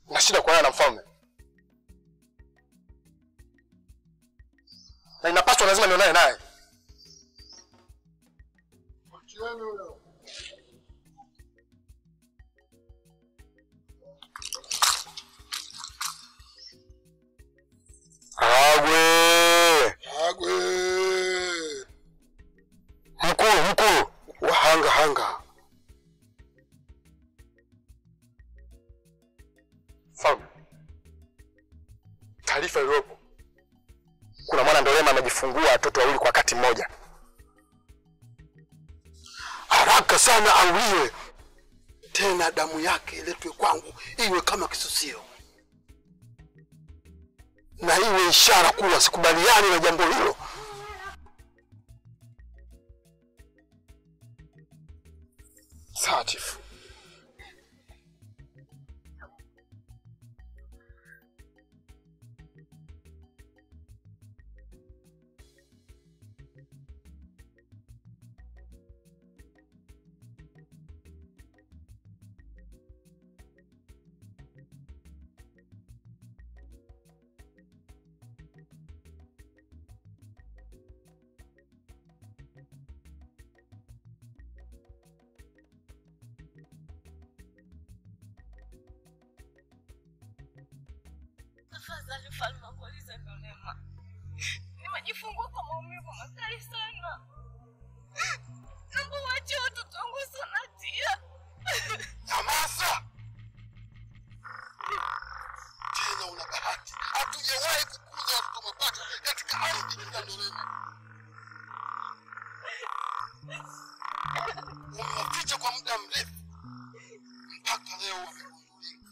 na shida kuonana na mfalme, na inapaswa lazima nionane naye. Agwe! Agwe! Mkulu, mkulu! Wahanga hanga. Mfalme, taarifa iliyopo, kuna mwana Ndolema amejifungua watoto wawili kwa wakati mmoja. Haraka sana auliwe. Tena damu yake iletwe kwangu iwe kama kisusio. Na iwe ishara kuwa sikubaliani na jambo hilo. Sawa chifu. Tafadhali mfalme akuulize Ndolema. Nimejifungua kwa maumivu makali sana. Naomba uache watoto wangu Sonatia. Nyamaza! Tena una bahati, hatujawahi kukuza watoto mapacha katika ardhi ya Ndolema. Umewaficha kwa muda mrefu mpaka leo wamegundulika.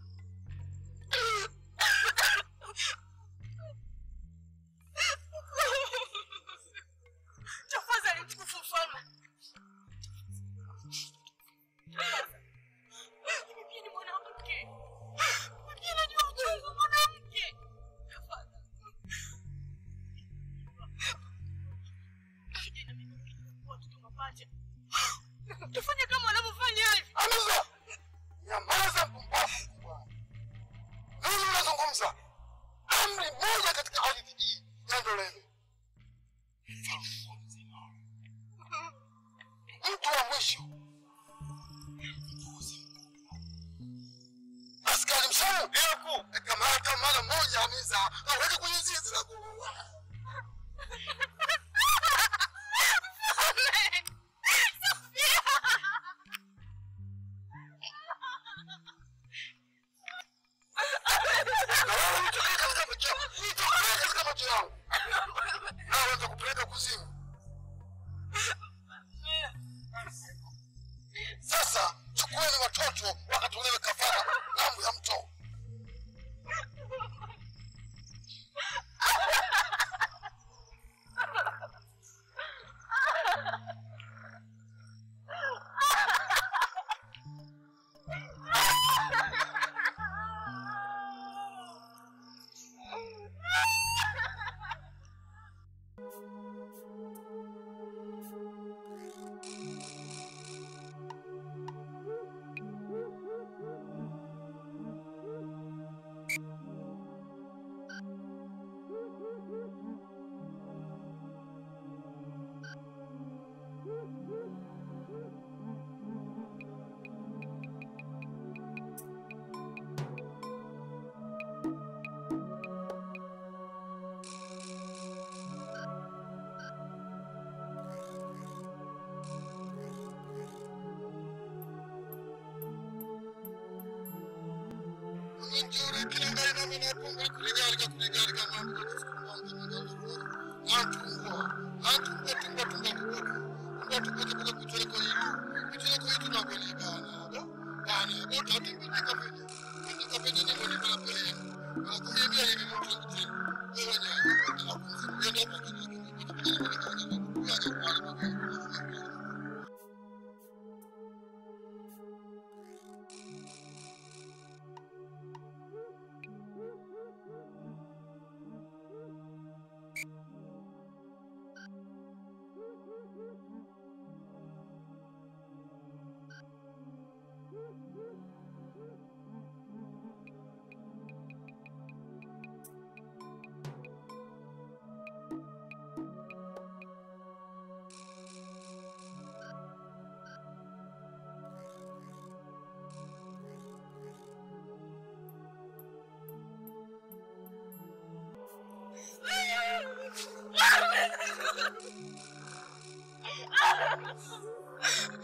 Tafadhali mtukufu mfalme. Mimi pia ni mwanamke. Mimi pia najua uchungu wa mwanamke. Tafadhali. Kijana mimi nikifungua watoto mapacha. Tufanye kama wanavyofanya hivi. Nyamaza! Nyamaza mpumbavu bwana. Nini unazungumza? Amri moja katika ardhi hii ya Ndolema. Mfalme wa mzima. Mtu wa mwisho. Askari mshamu. Ndio Kamata mara moja Hamisa. Aweke kwenye zizi la kuua. Na wewe mtoke katika macho yangu. Mtoke katika macho yangu. Naweza kupeleka kuzimu. Sasa chukueni watoto wakatolewe kafara ng'ambo ya mto.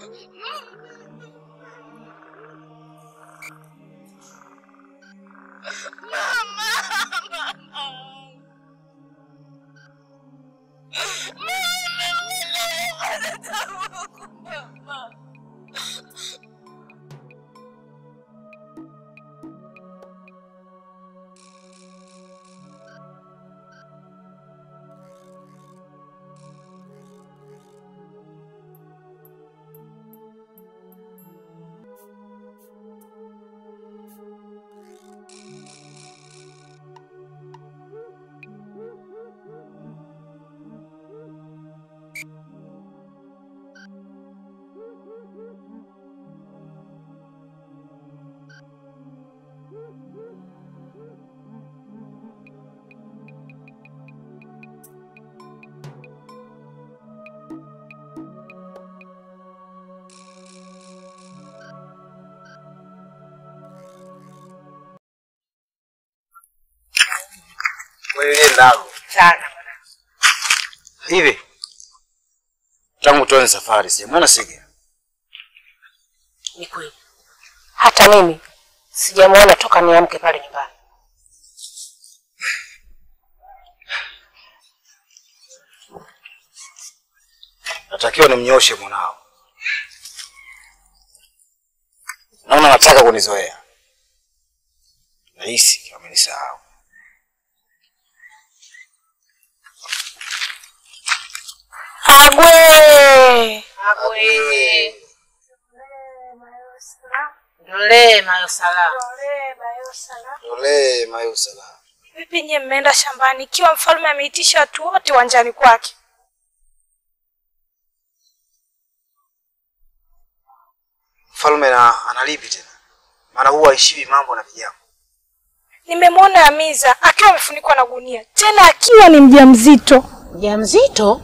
Wewe ndalo. sana Hivi. Tangu tuanze safari sijamwona Sige. ni kweli hata mimi sijamwona toka niamke pale nyumbani Natakiwa nimnyoshe mwanao. Naona nataka kunizoea. Nahisi amenisahau. agwe agwe ndolee mayosala Ole mayo salama. Vipi nyie mmeenda shambani ikiwa mfalme ameitisha watu wote uwanjani kwake? Mfalme na analipi tena? Maana huwa haishiwi mambo na vijana. Nimemwona Amiza akiwa amefunikwa na gunia, tena akiwa ni mjamzito. mjamzito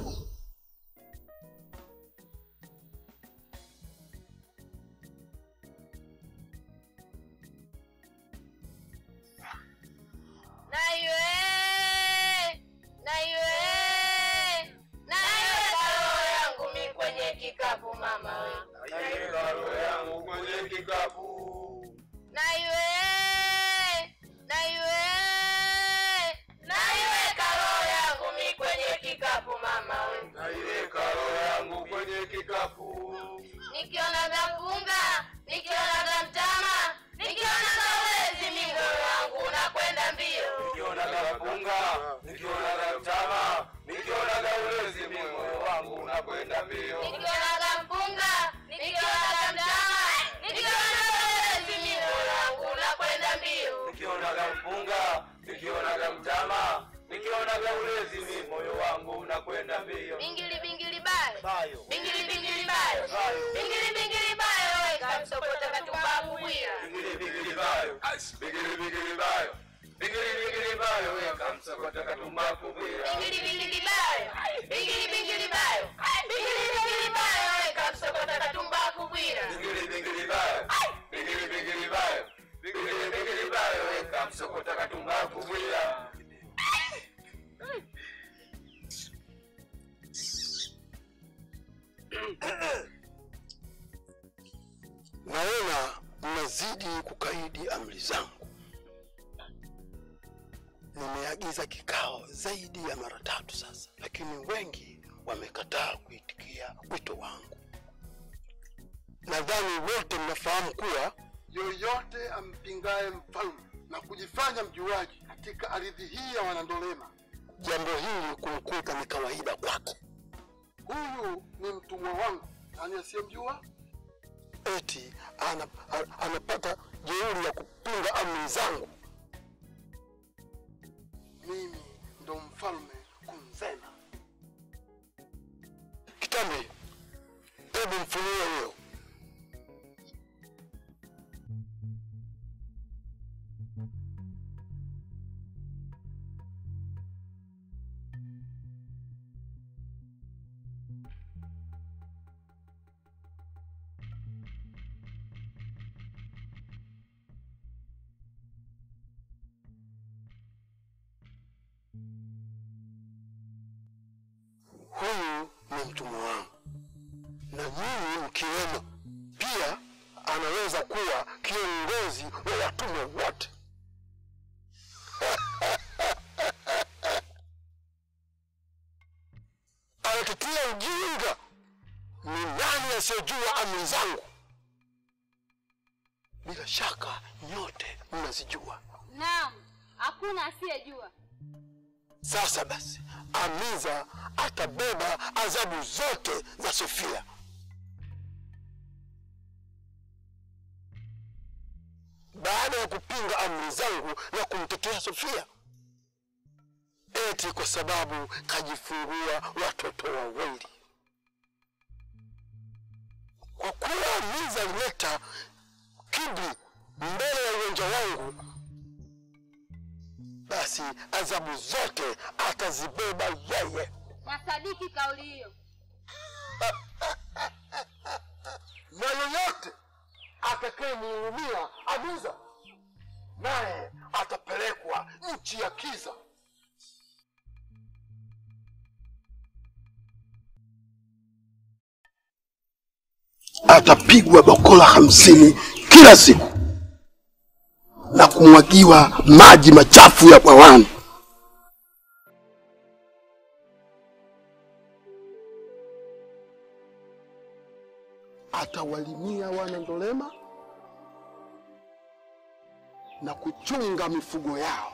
Nikiona gampunga, nikiona gamtama, nikiona gawezi, mingo wangu unakwenda mbio. Nikiona gapunga, nikiona gatama, nikiona gaulezi, mimi moyo wangu unakwenda mbio. Nikiona gampunga, nikiona gamtama, nikiona gawezi, mingo wangu unakwenda mbio. Nikiona gampunga, nikiona gamtama, nikiona gaulezi, mimi moyo wangu unakwenda mbio. Bingili bingili bayo, Bayo, bingili bingili bayo, bayo, bingili bingili bayo, kamsokota katumbaku bwira. bigili bigili bayo, bigili bigili bayo, bigili bigili bayo, weka msokota katumbaku bwira. Bingili bingili bayo, bingili bingili bayo, bingili bingili bayo, kamsokota katumbaku bwira. Bigili bigili bayo, bigili bigili bayo, bigili bigili bayo, weka msokota katumbaku bwira. Naona mnazidi kukaidi amri zangu. Nimeagiza kikao zaidi ya mara tatu sasa, lakini wengi wamekataa kuitikia wito wangu. Nadhani wote mnafahamu kuwa yoyote ampingaye mfalme na kujifanya mjuaji katika ardhi hii ya Wanandolema, jambo hili kumkuta ni kawaida kwake. Huyu ni mtumwa wangu, nani asiyemjua? eti ana, a- anapata jeuri ya kupinga amri zangu. Mimi ndo mfalme Kunzena. Kitambi, hebu mfunue huyo. Huyu ni mtumwa wangu na nyinyi mkiwemo. Pia anaweza kuwa kiongozi wa watumwa wote. Anatetea ujinga. Ni nani asiyejua amri zangu? Bila shaka nyote mnazijua. Naam, hakuna asiyejua. Sasa basi, Amiza atabeba adhabu zote za Sofia. Baada ya kupinga amri zangu na kumtetea Sofia, eti kwa sababu kajifungua watoto wawili. Kwa kuwa Amiza alileta kiburi mbele ya uwanja wangu, basi adhabu zote atazibeba yeye. Nasadiki kauli hiyo. na yoyote atakayemhurumia Amiza naye atapelekwa nchi ya kiza. Atapigwa bakola hamsini kila siku na kumwagiwa maji machafu ya bwawani. Atawalimia wana Ndolema na kuchunga mifugo yao.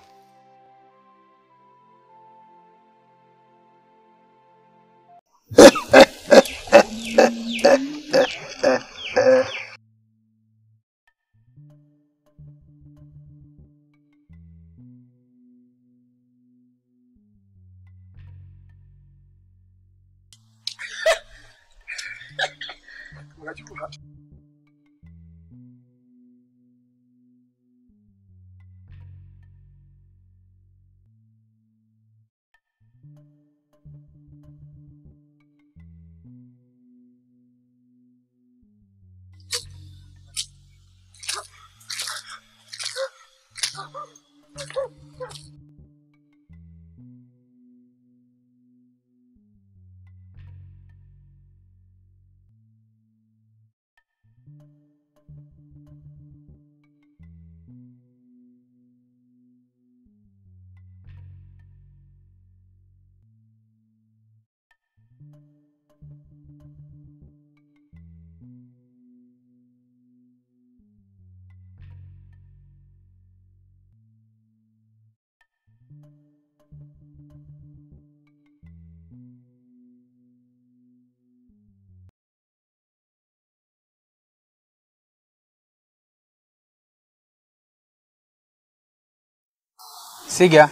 Siga.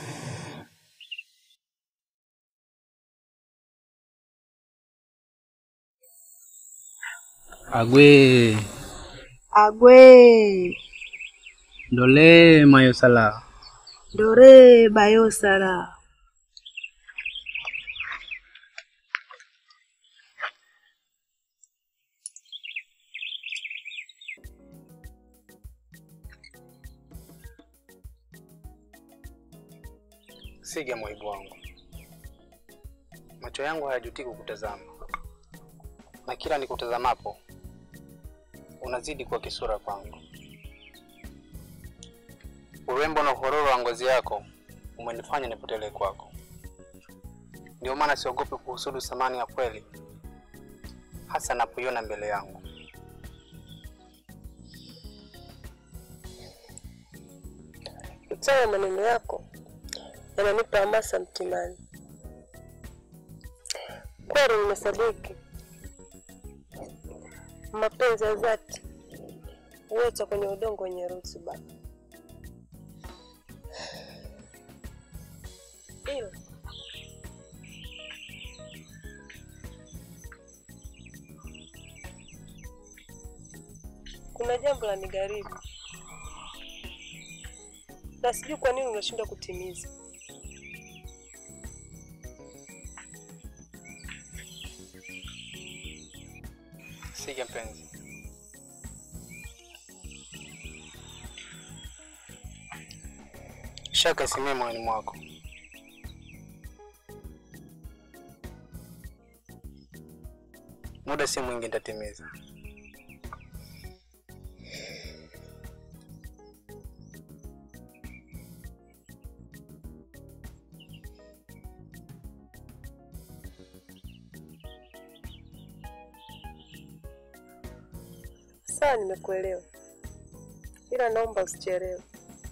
Agwe Agwe ndole mayosala dore bayosara Siga mwaibu wangu, macho yangu hayajutii kukutazama, na kila nikutazamapo unazidi kuwa kisura kwangu. Urembo na uhororo wa ngozi yako umenifanya nipotelee kwako. Ndio maana siogopi kuhusudu thamani ya kweli, hasa napoiona mbele yangu. Sawa, maneno yako yananipa hamasa mtimani. Kweli nimesadiki mapenzi ya dhati huota kwenye udongo wenye rutuba. Ila kuna jambo la nigharibu na sijui kwa nini unashindwa kutimiza. Siga mpenzi, shaka isimie moyoni mwako. muda si mwingi nitatimiza. Sawa, nimekuelewa, ila naomba usichelewe.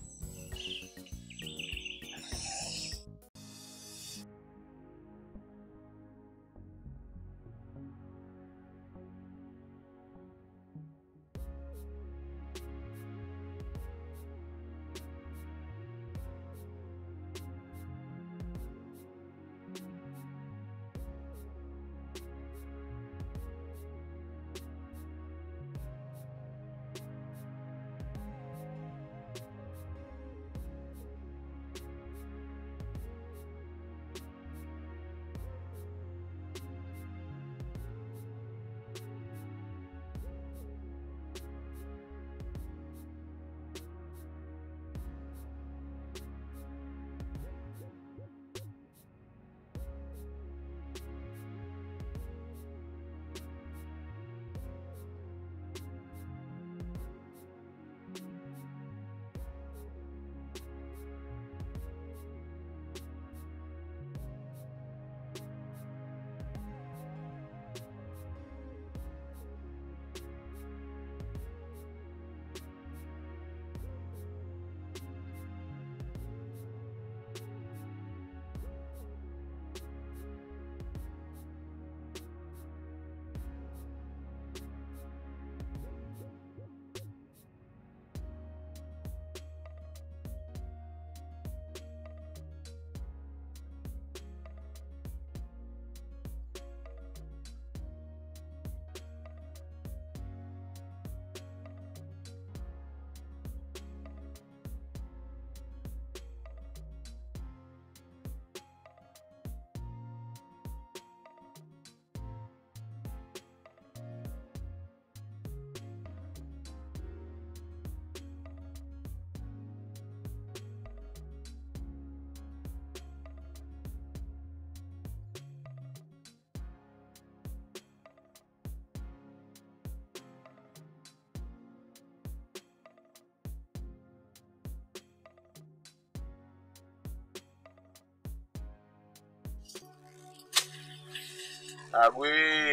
Agwi.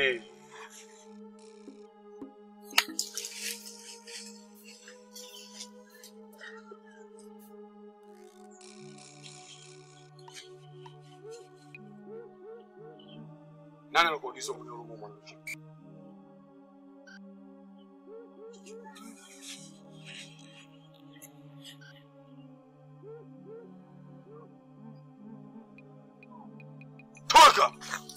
Nani alikuagiza kunihurumu mwanamke? Toka!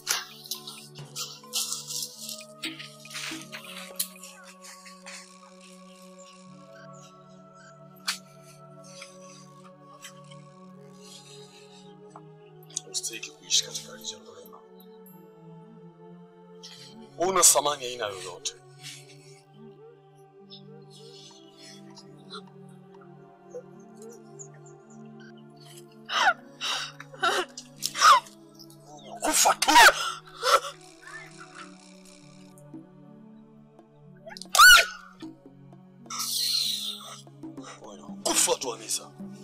Usitaki kuishi katika nchi ya Lorena. Una thamani aina yoyote. Kufa tu. Kufa tu Anisa.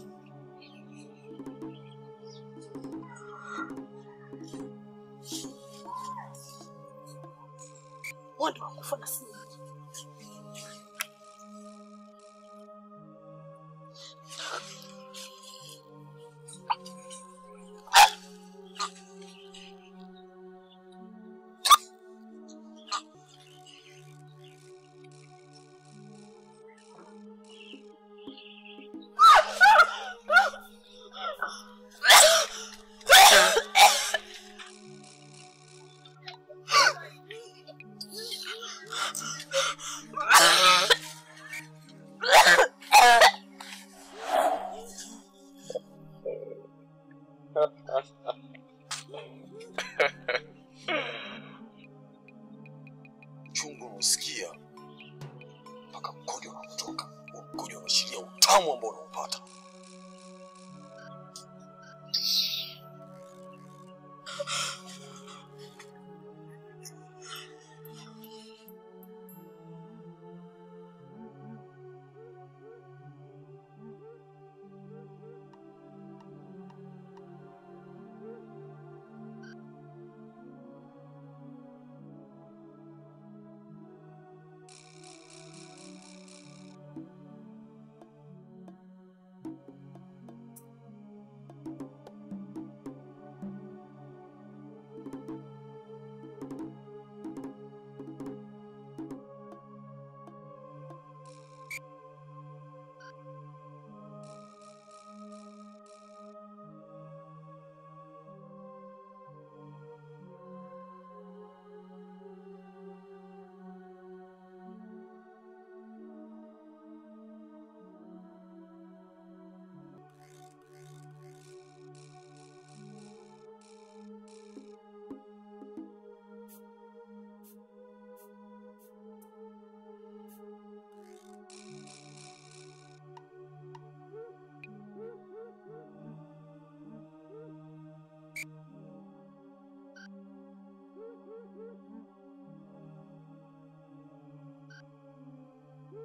Wanda wakufa na sisi. Chungu unasikia mpaka mkojo unatoka. Mkojo unaashiria utamu ambao unaupata.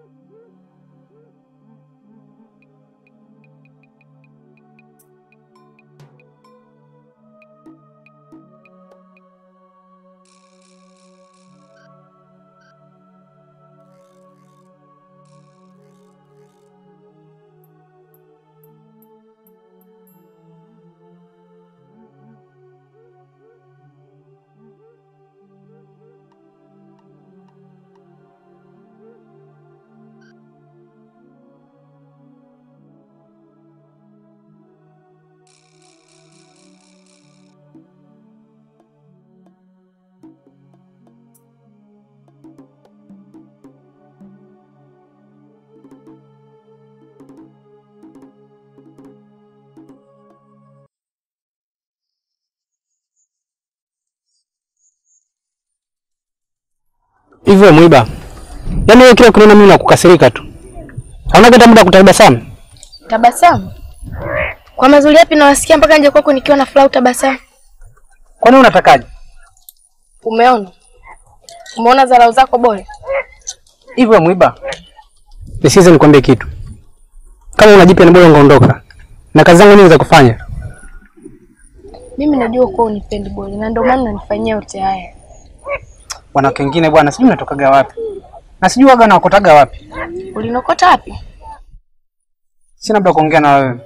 Hivyo mwiba, yaani wewe kila ukiniona mimi nakukasirika tu, hauna hata muda wa kutabasamu. Tabasamu? Kwa mazuri yapi nawasikia mpaka nje kwako nikiwa na furaha utabasamu? Kwani unatakaje? Umeona? Umeona dharau zako bora? Hivyo mwiba, nisikize nikwambie kitu. Kama unajipya ni bora ungeondoka, na kazi zangu nyingi za kufanya. Mimi najua kuwa unipendi bora na ndio maana nanifanyia yote haya. Wanawake wengine bwana, sijui unatokaga wapi na sijui waga nawakotaga wapi. Ulinokota wapi? Sina muda wa kuongea na wewe.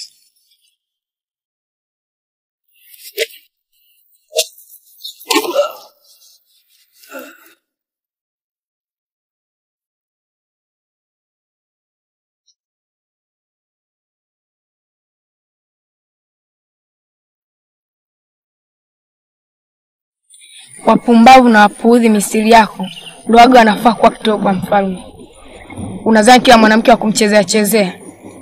Wapumbavu na wapuudhi misiri yako ndio waga wanafaa kuwa kitoo kwa mfalme. Unadhani kila mwanamke wa kumchezea chezea?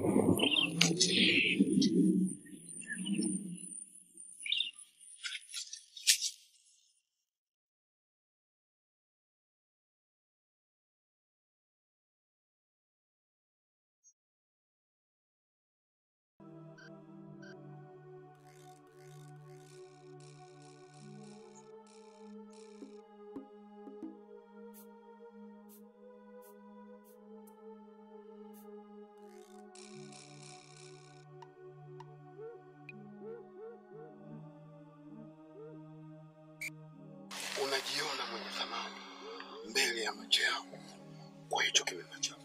unajiona mwenye thamani mbele ya macho yangu kwa hicho kimema chako.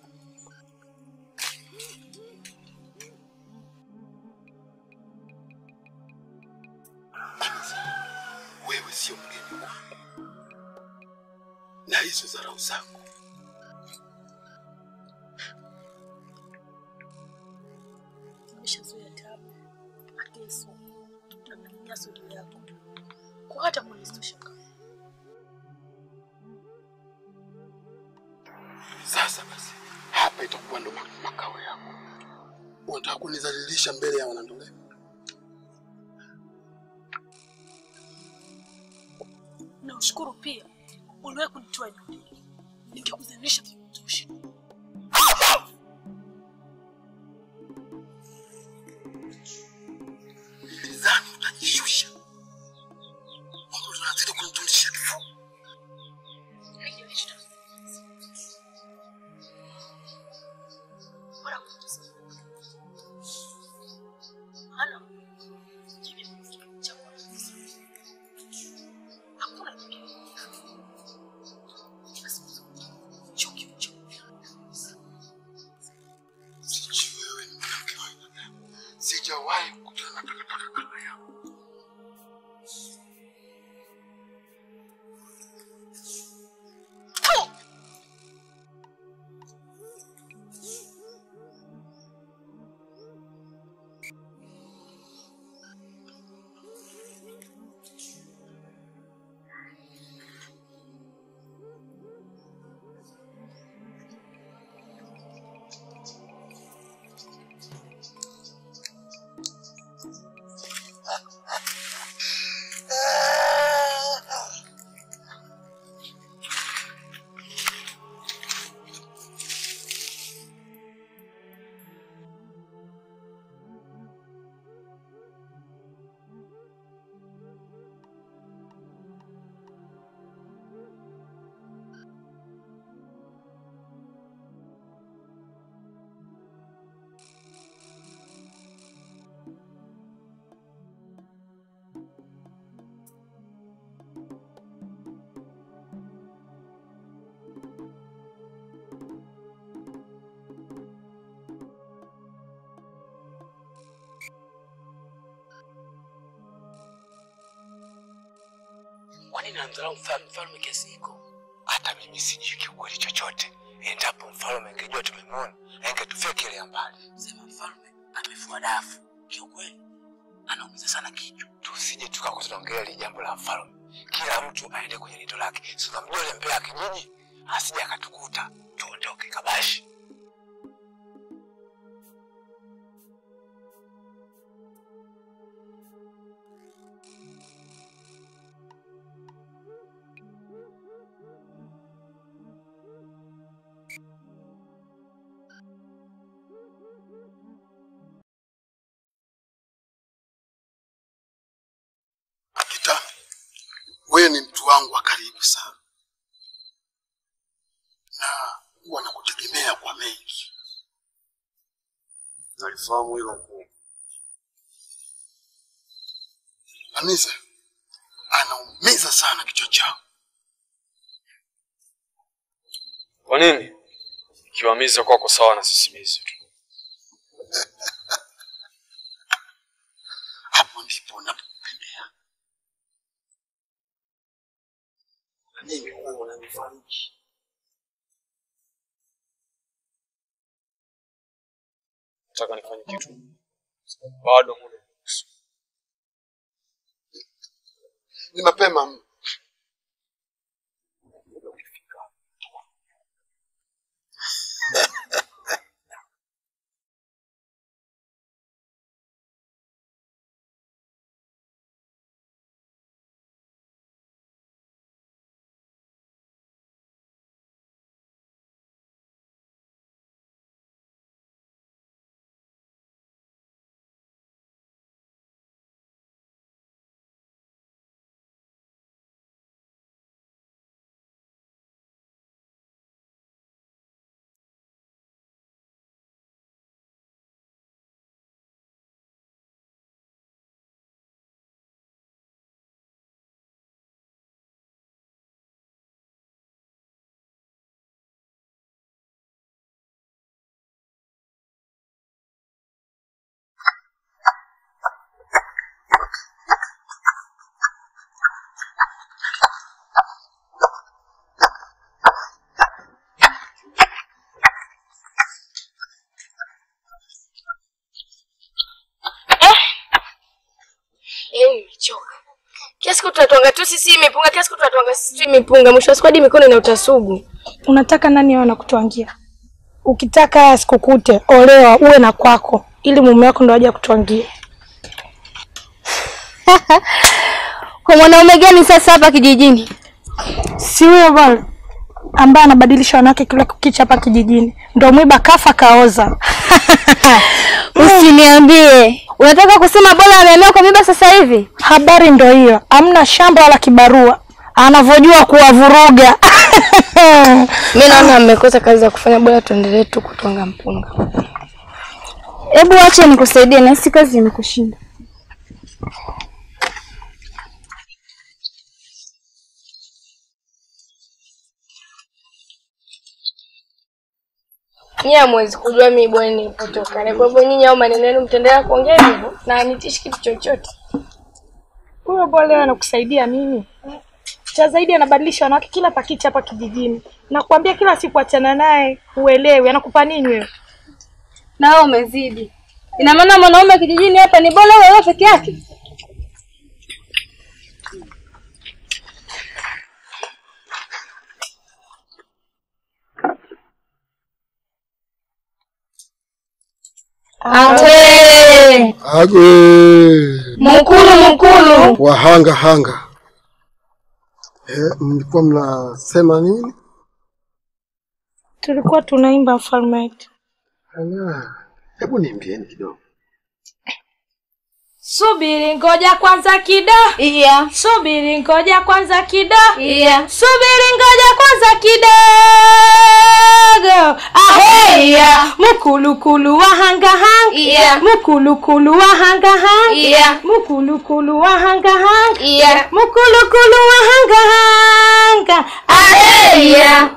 Anza, wewe sio mgeni kwangu, na hizo dharau zako Nimeshazoea tabu, mateso na manyanyaso juu yako, kwa hata kunistusha Sasa basi, hapa itakuwa ndo ma- makao yako. Unataka kunidhalilisha mbele ya wanandolema? na ushukuru pia uliwahi kunitoa nyumbani, ningekudhalilisha kutosha. Nilidhani utajishusha, Mungu unazidi kunitunisha kifua. Sijui wewe ni mwanamke wa aina gani. Sijawahi kukutana na takataka kama yako. Kwa nini anamdharau mfalme mfalme kiasi hiko? Hata mimi sijui kiukweli chochote. Endapo mfalme angejua tumemwona, angetufyekelea mbali. Sema mfalme amefua dafu. Kiukweli anaumiza sana kichwa. Tusije tukakuwa tunaongelea hili jambo la mfalme. Kila mtu aende kwenye lindo lake. Si unamjua yule mbea kijiji, asije akatukuta. Tuondoke kabashi. Akita, wewe ni mtu wangu wa karibu sana, na huwa nakutegemea kwa mengi. Nalifahamu hilo mkuu. Anisa anaumiza sana kichwa changu. Kwa nini? Kiwamiza kwako sawa na sisimizi tu. Hapo ndipo napopendea. Mimi huwa unanifariji. Nataka nifanye kitu. Bado muda unaruhusu. Ni mapema mno. Yaani nimechoka. Kiasi siku tunatwanga tu sisi mipunga, kiasi siku tunatwanga sisi mipunga, mwisho wa siku hadi mikono inaota sugu. Unataka nani awe anakutwangia? Ukitaka sikukute, olewa uwe na kwako, ili mume wako ndo aje akutwangie. Kwa mwanaume gani sasa hapa kijijini? Si huyo bwana ambaye anabadilisha wanawake kila kukicha hapa kijijini, ndo mwiba kafa kaoza. Usiniambie. Unataka kusema bora ameamia kwa mimba sasa hivi? Habari ndo hiyo, amna shamba wala kibarua, anavyojua kuwavuruga. Mimi naona mmekosa kazi za kufanya, bora tuendelee tu kutwanga mpunga. Hebu acha nikusaidie, nahisi kazi imekushinda. Nyie hamwezi kujua mimi bwana nilipotoka. Na kwa hivyo nyinyi au maneno yenu mtaendelea kuongea hivyo na anitishi kitu chochote. Huyo bwana leo anakusaidia nini? Cha zaidi anabadilisha wanawake kila pakicha hapa kijijini. Nakwambia kila siku achana naye, uelewi anakupa nini wewe? Na wewe umezidi. Ina maana mwanaume kijijini hapa ni bora wewe peke yake? Awe. Agwe. Mkulu mkulu. Wahanga hanga. Eh, mlikuwa mnasema nini? Tulikuwa tunaimba mfalme wetu. Ala, hebu niimbieni kidogo. Subiri ngoja kwanza kido. Iya. Subiri ngoja kwanza kido. Iya. Subiri ngoja kwanza kidogo. Aheya. Mukulukulu wa hanga hanga. Iya. Mukulukulu wa hanga hanga. Iya. Mukulukulu wa hanga hanga. Iya. Mukulukulu wa hanga hanga. Aheya.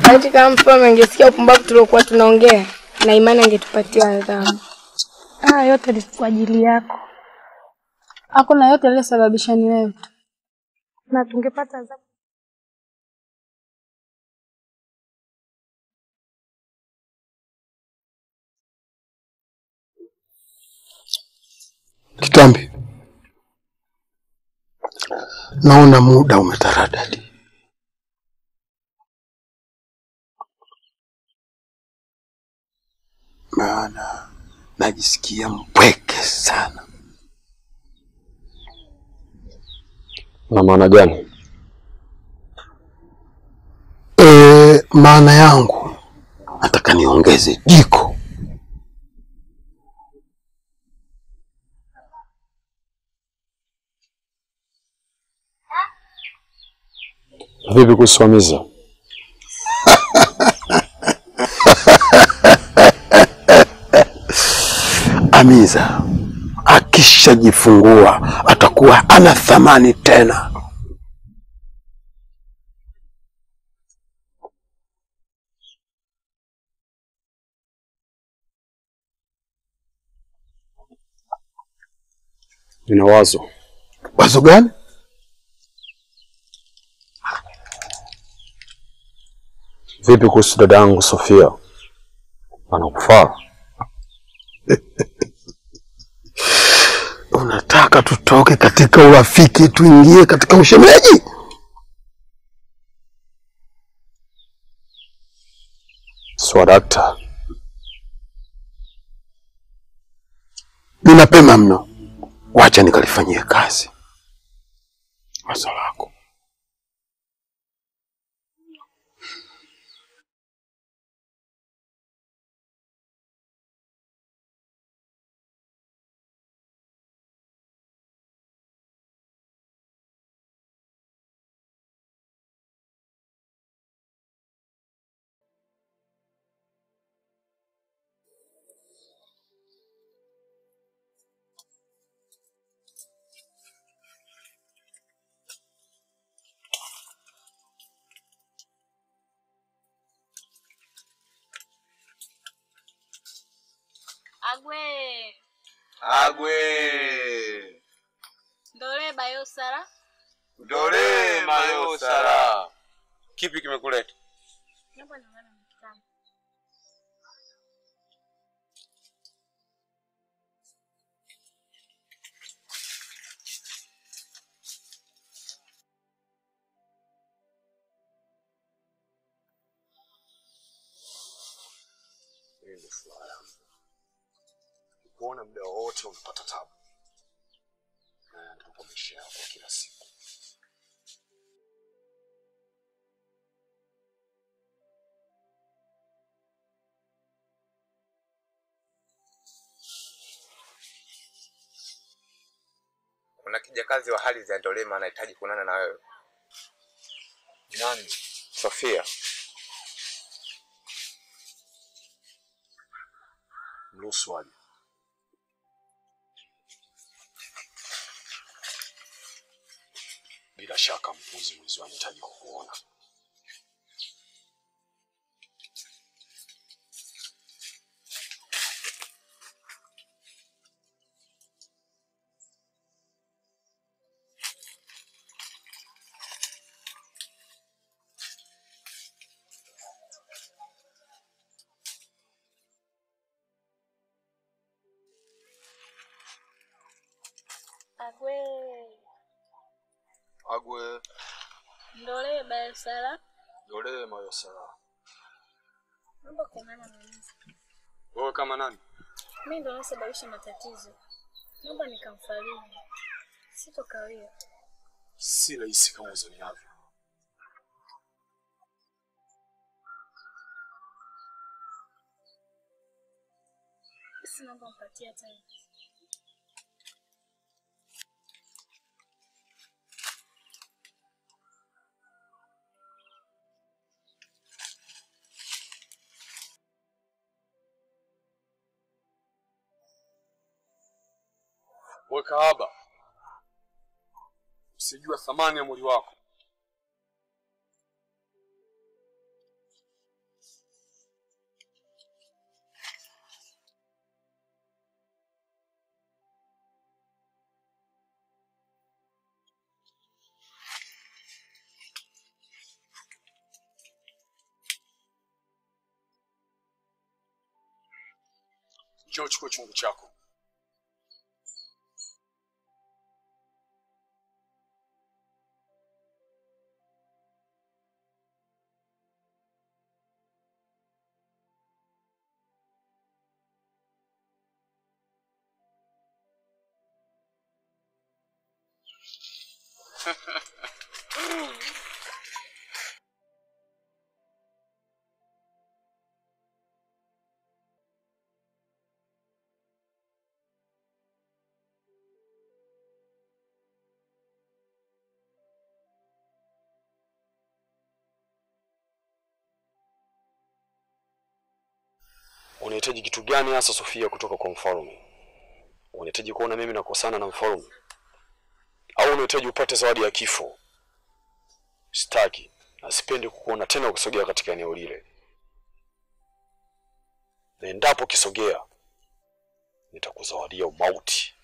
Laiti kama mfalme angesikia upumbavu tuliokuwa tunaongea, na imani angetupatia adhabu. Haya yote ni kwa ajili yako, Hakuna yote aliyosababisha ni wewe. na tungepata adhabu. Kitambi, naona muda umetaradadi. Maana najisikia mpweke sana. Na maana gani? E, maana yangu nataka niongeze jiko. Vipi kuhusu Hamiza? Amiza akishajifungua atakuwa ana thamani tena. Nina wazo. Wazo gani? Vipi kuhusu dada yangu Sofia? Anakufaa? Unataka tutoke katika urafiki tuingie katika ushemeji? Swadakta, Ni mapema mno, wacha nikalifanyie kazi wazo lako. Agwe Agwe ndole bayosara dole mayosara. Kipi kimekuleta? naomba nione mkutano. hii ndio furaha yangu. Kuona muda wowote unapata tabu, na ndio kwa maisha yako ya kila siku. Kuna kijakazi wa hali za Ndolema anahitaji kuonana na wewe. Nani? Sofia. Mruhusu aje. Bila shaka mpuzi mwizi anahitaji kukuona. Agwe Agwe ndole bayosara dole mayosara. naomba kuonana na mimi. Wewe kama nani? Mimi ndo nasababisha matatizo, naomba nikamfariji, sitokawia. Si rahisi kama uzaniavyo. Basi naomba mpatie time. Wewe kahaba, usijua thamani ya mwili wako. Njoo chukua chungu chako. Unahitaji kitu gani hasa Sofia kutoka kwa mfalme? Unahitaji kuona mimi nakosana na mfalme au unahitaji upate zawadi ya kifo? Sitaki na sipendi kukuona tena ukisogea katika eneo lile, na endapo ukisogea nitakuzawadia umauti.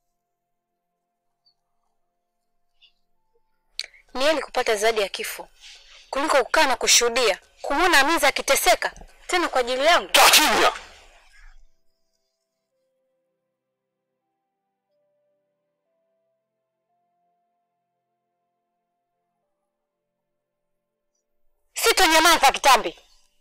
Ni heri kupata zawadi ya kifo kuliko kukaa na kushuhudia kumwona Amiza akiteseka tena kwa ajili yangu. Kaa kimya! Sitonyamaza kitambi.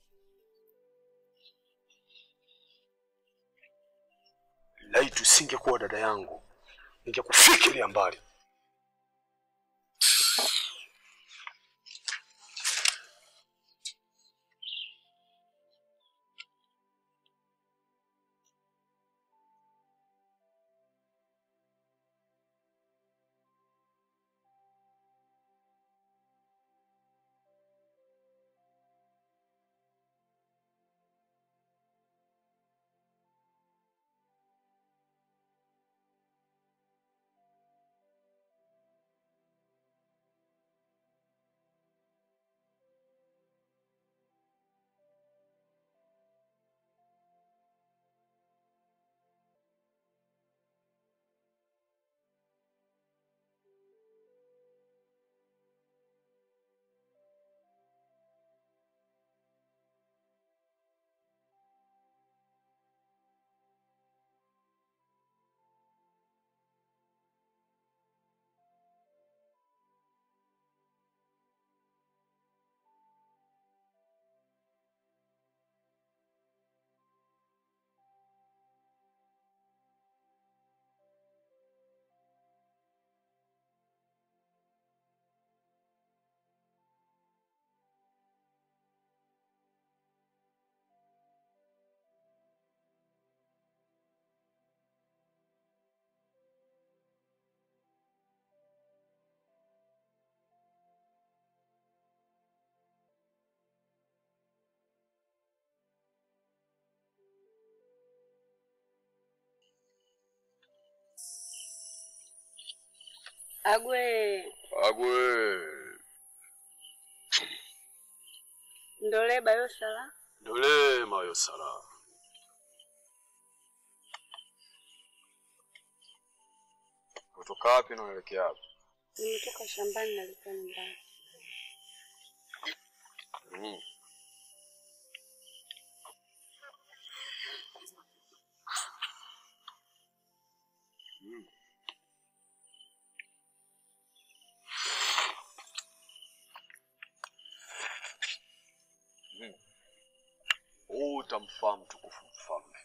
Laiti usingekuwa dada yangu, ningekufikiria mbali. Agwe Agwe ndole bayosala dole mayo sala. Kutoka wapi na unaelekea wapi? nimetoka shambani nalikuwa nyumbani. Mm. Mm. Mm. Huu utamfaa mtukufu mfalme.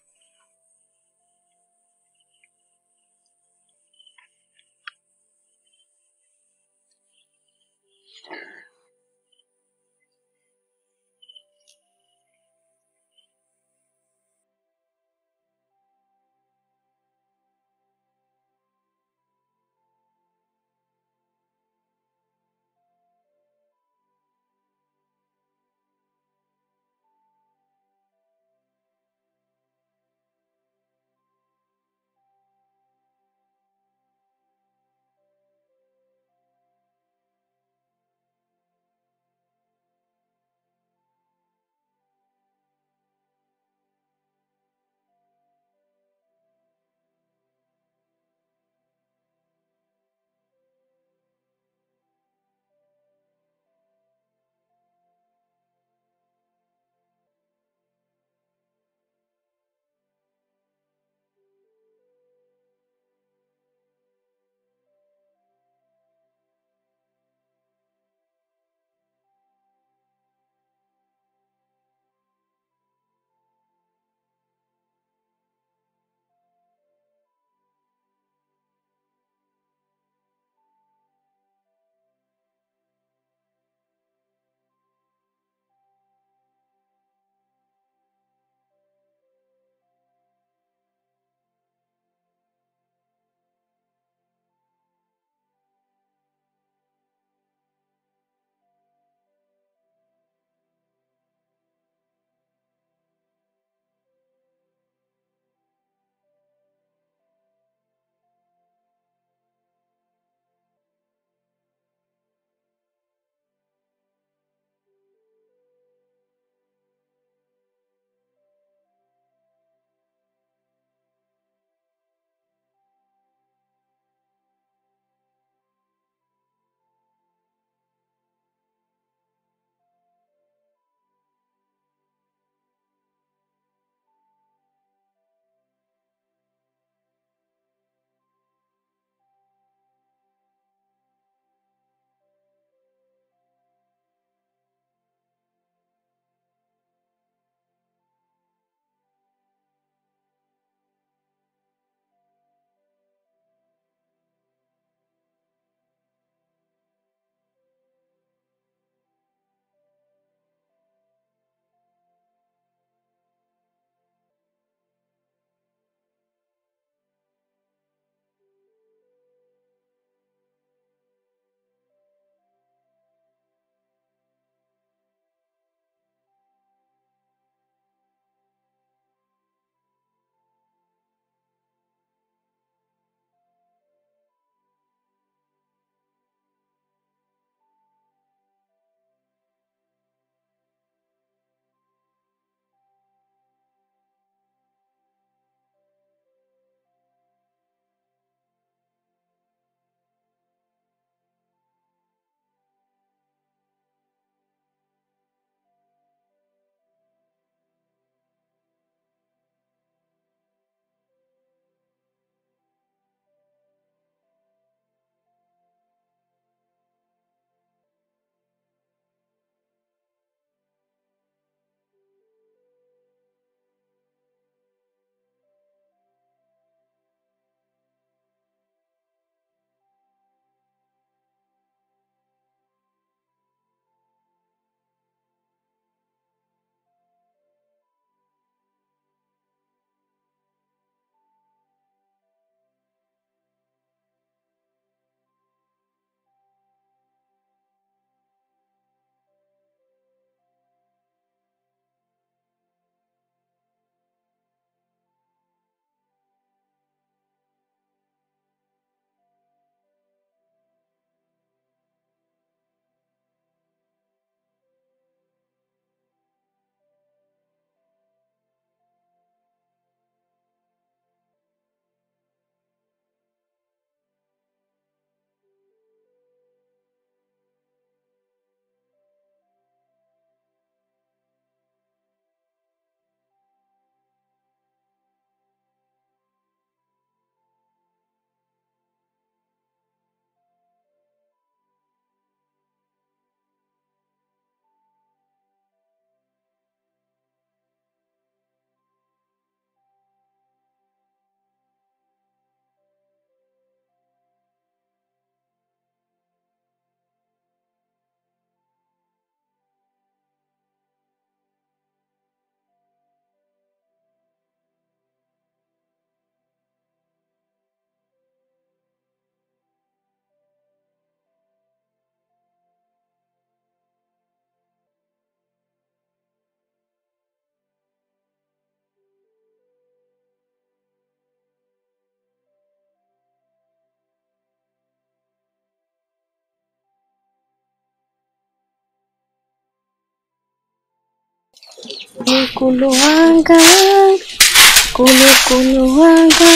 Kulukulu wanga, kulukulu wanga.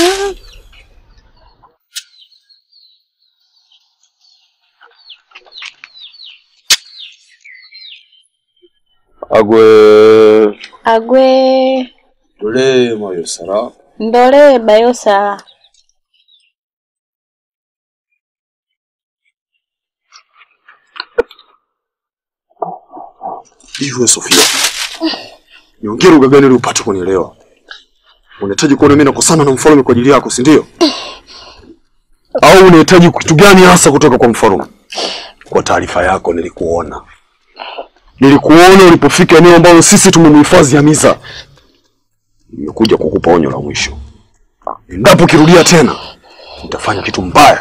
agwe Agwe dole moyo sara ndole bayosa. hivyo Sofia, niongee lugha gani ili upate kunielewa? Unahitaji kuona mimi nakosana na mfalme kwa ajili yako, si ndio? Au unahitaji kitu gani hasa kutoka kwa mfalme? Kwa taarifa yako, nilikuona nilikuona ulipofika eneo ambalo sisi tumemhifadhi Hamiza. Nimekuja kukupa onyo la mwisho, endapo ukirudia tena nitafanya kitu mbaya.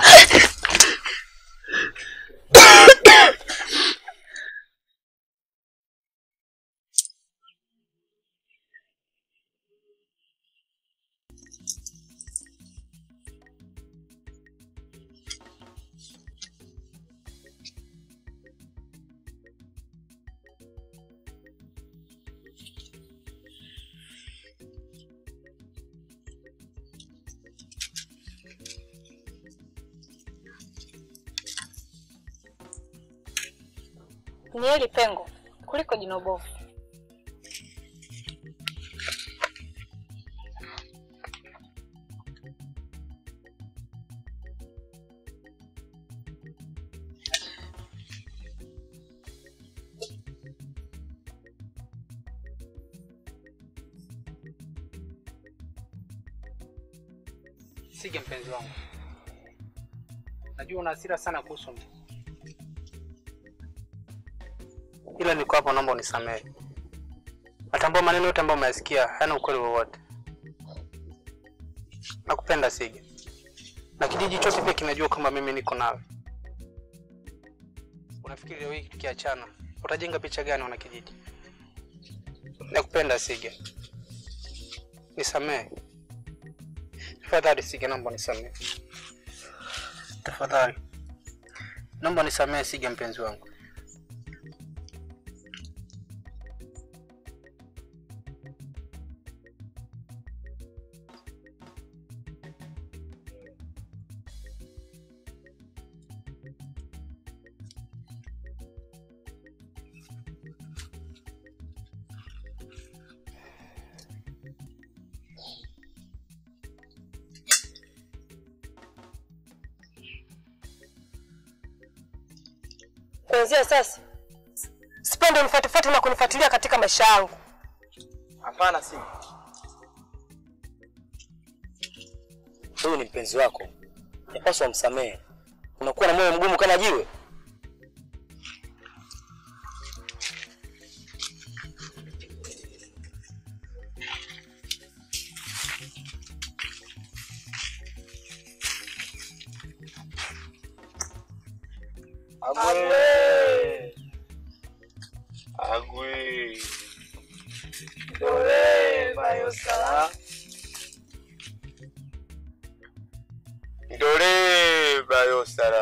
Ni heri pengo kuliko jino bovu. Sige mpenzi wangu, najua una hasira sana kuhusu mimi, ila niko hapo, naomba unisamehe. Natambua maneno yote ambayo umeyasikia hayana ukweli wowote. Nakupenda Sige, na kijiji chote pia kinajua kwamba mimi niko nawe. Unafikiri leo hii tukiachana utajenga picha gani wana kijiji? Nakupenda Sige, nisamehe. Tafadhali Sige, naomba nisamehe. Tafadhali naomba nisamehe Sige, mpenzi wangu. Kuanzia sasa sipendi unifuatifuati na kunifuatilia katika maisha yangu. Hapana, si huyu ni mpenzi wako, yapaswa msamehe. Unakuwa na moyo mgumu kana jiwe. Agwe. Agwe. Dole bayo sala. Dole bayo sala.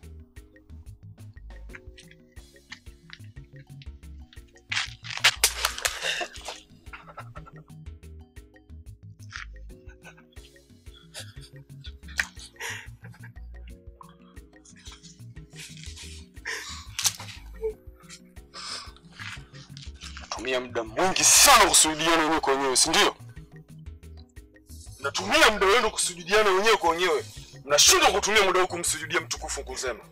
Natumia muda mwingi sana kusujudiana wenyewe kwa wenyewe, si ndio? Natumia muda wenu kusujudiana wenyewe kwa wenyewe, mnashindwa kutumia muda huu kumsujudia mtukufu Nkuzema.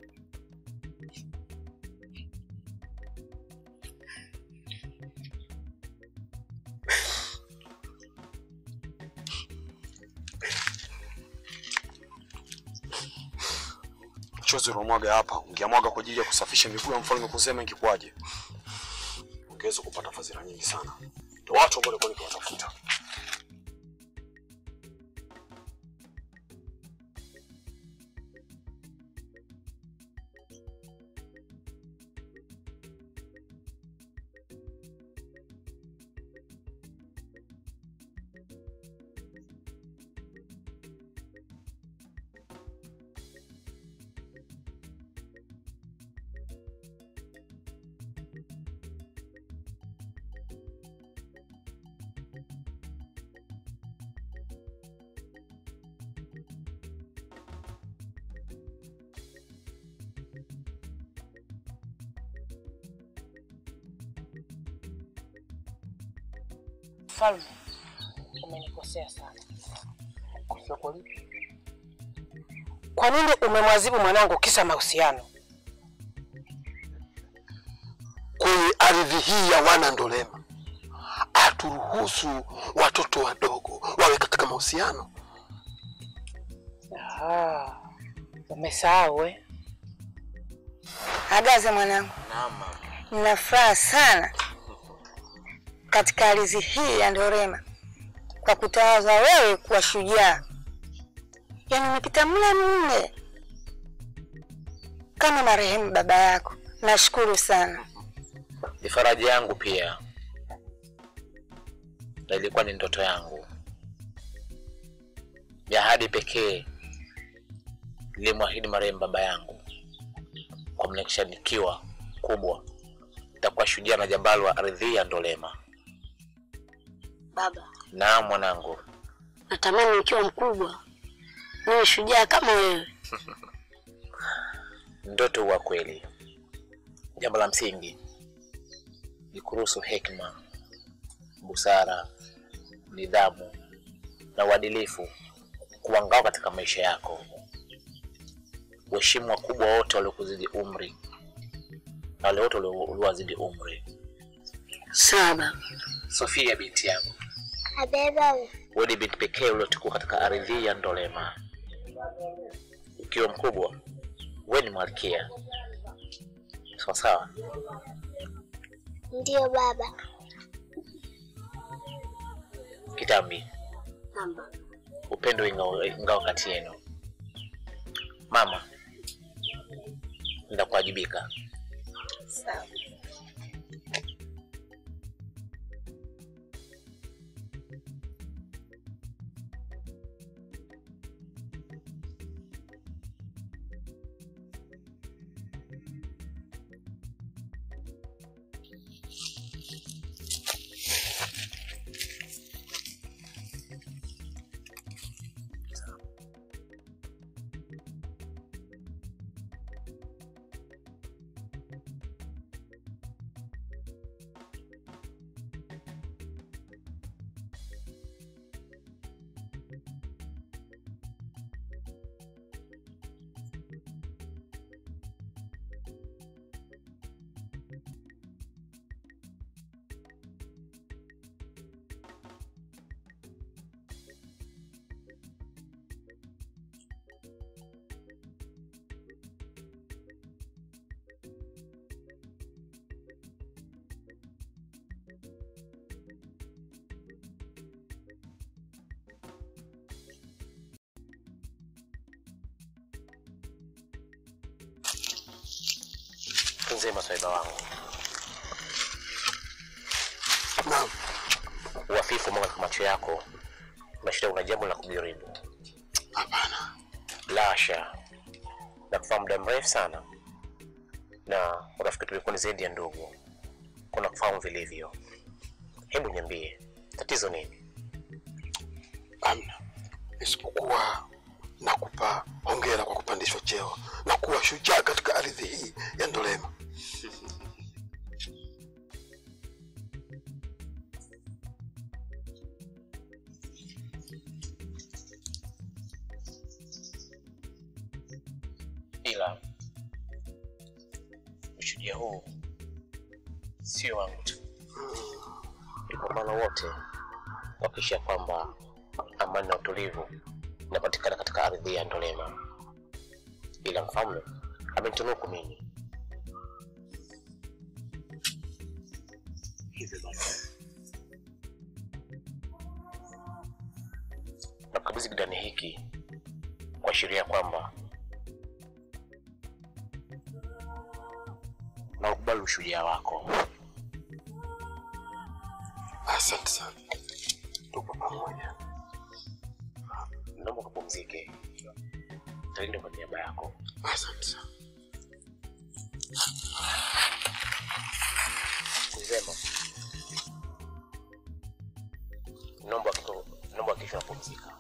Chozi uliomwaga hapa ungeamwaga kwa ajili ya kusafisha miguu ya mfalme Nkuzema, ingekuwaje? ungeweza kupata fadhila nyingi sana. Ndio watu ambao nilikuwa nikiwatafuta. Mfalme, umenikosea sana. Kosea kwa lipi? Kwa nini umemwadhibu mwanangu kisa mahusiano? Kwenye ardhi hii ya wana Ndolema haturuhusu watoto wadogo wawe katika mahusiano. Ah, umesahau eh? Agaze mwanangu, nina furaha sana katika ardhi hii ya Ndorema kwa kutawazwa wewe kuwa shujaa. Yaani umepita mle mle kama marehemu baba yako. Nashukuru sana. Ni faraja yangu pia, na ilikuwa ni ndoto yangu ya ahadi pekee nilimwahidi marehemu baba yangu kwa nikishanikiwa kubwa nitakuwa shujaa na jambali wa ardhi ya Ndolema. Baba, Naam mwanangu, natamani ukiwa mkubwa niwe shujaa kama wewe. ndoto huwa kweli. Jambo la msingi ni kuruhusu hekima, busara, nidhamu na uadilifu kuwa ngao katika maisha yako. Uheshimu wakubwa wote waliokuzidi umri na wale wote walio- uliowazidi umri. Sawa. Sofia binti yangu, Abeba wewe ni binti pekee uliotukua katika ardhi ya Ndolema. Ukiwa mkubwa, wewe ni malkia. Sawa sawa. ndio baba. Kitambi, upendo ingao, ingao kati yenu. Mama, ndakuwajibika. Sawa. Nzema swaiba wangu. Naam. Uhafifu mwanga katika macho yako unashinda kuna jambo la kujaribu. Hapana. Lasha. Na kufahamu muda mrefu sana. Na urafiki tulikuwa ni zaidi ya ndugu. Kuna kufahamu vilivyo. Hebu niambie, tatizo nini? Amna, isipokuwa nakupa hongera kwa kupandishwa cheo na kuwa shujaa katika ardhi hii ya Ndolema. ila ushujaa huu sio wangu tu, ni kwa maana wote kuhakikisha kwamba amani na utulivu inapatikana katika ardhi ya Ndolema, ila mfalme amenitunuku mimi. Hivyo basi nakabidhi kidani hiki kuashiria kwamba na ukubali ushujaa wako. Asante sana, tupo pamoja. Naomba kupumzike, talinde kwa niaba yako. Asante sana. Kusema naomba kesho, naomba kesho napumzika.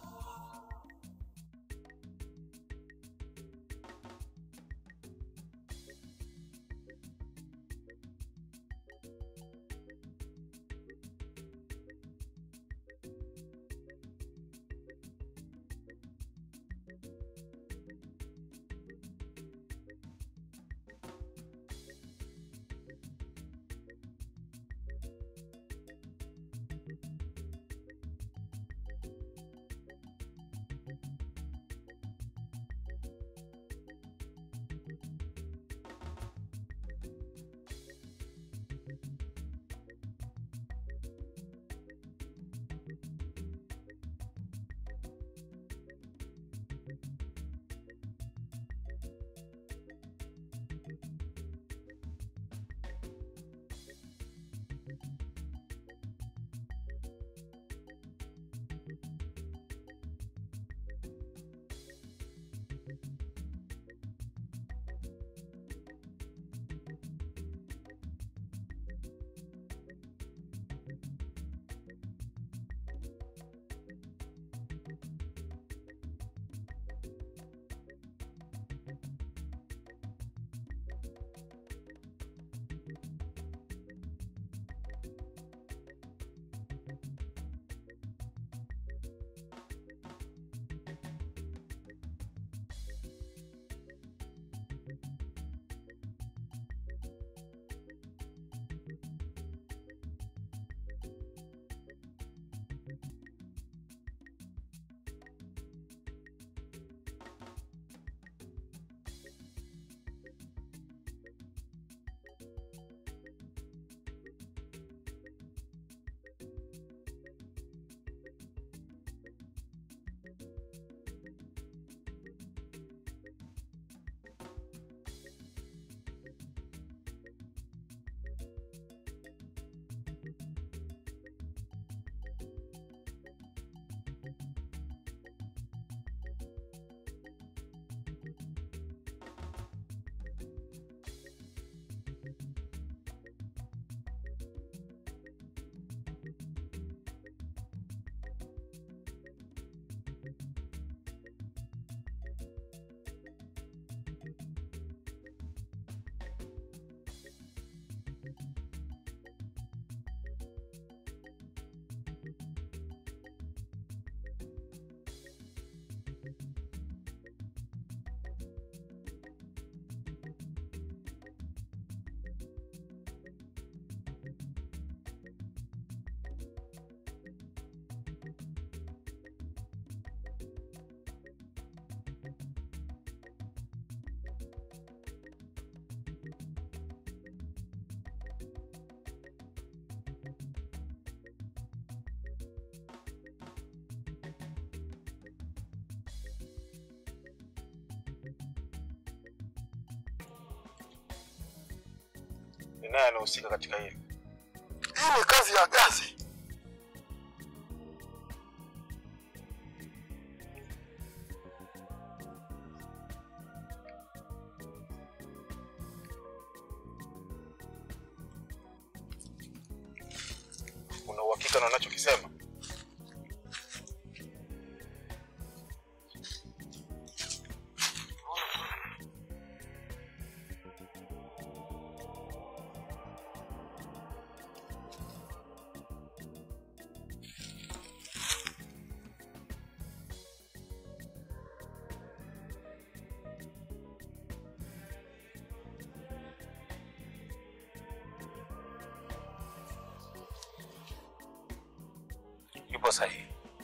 ni naye anahusika katika hili. Hii ni kazi ya Gazi. Una uhakika na unachokisema? Yupo sahihi.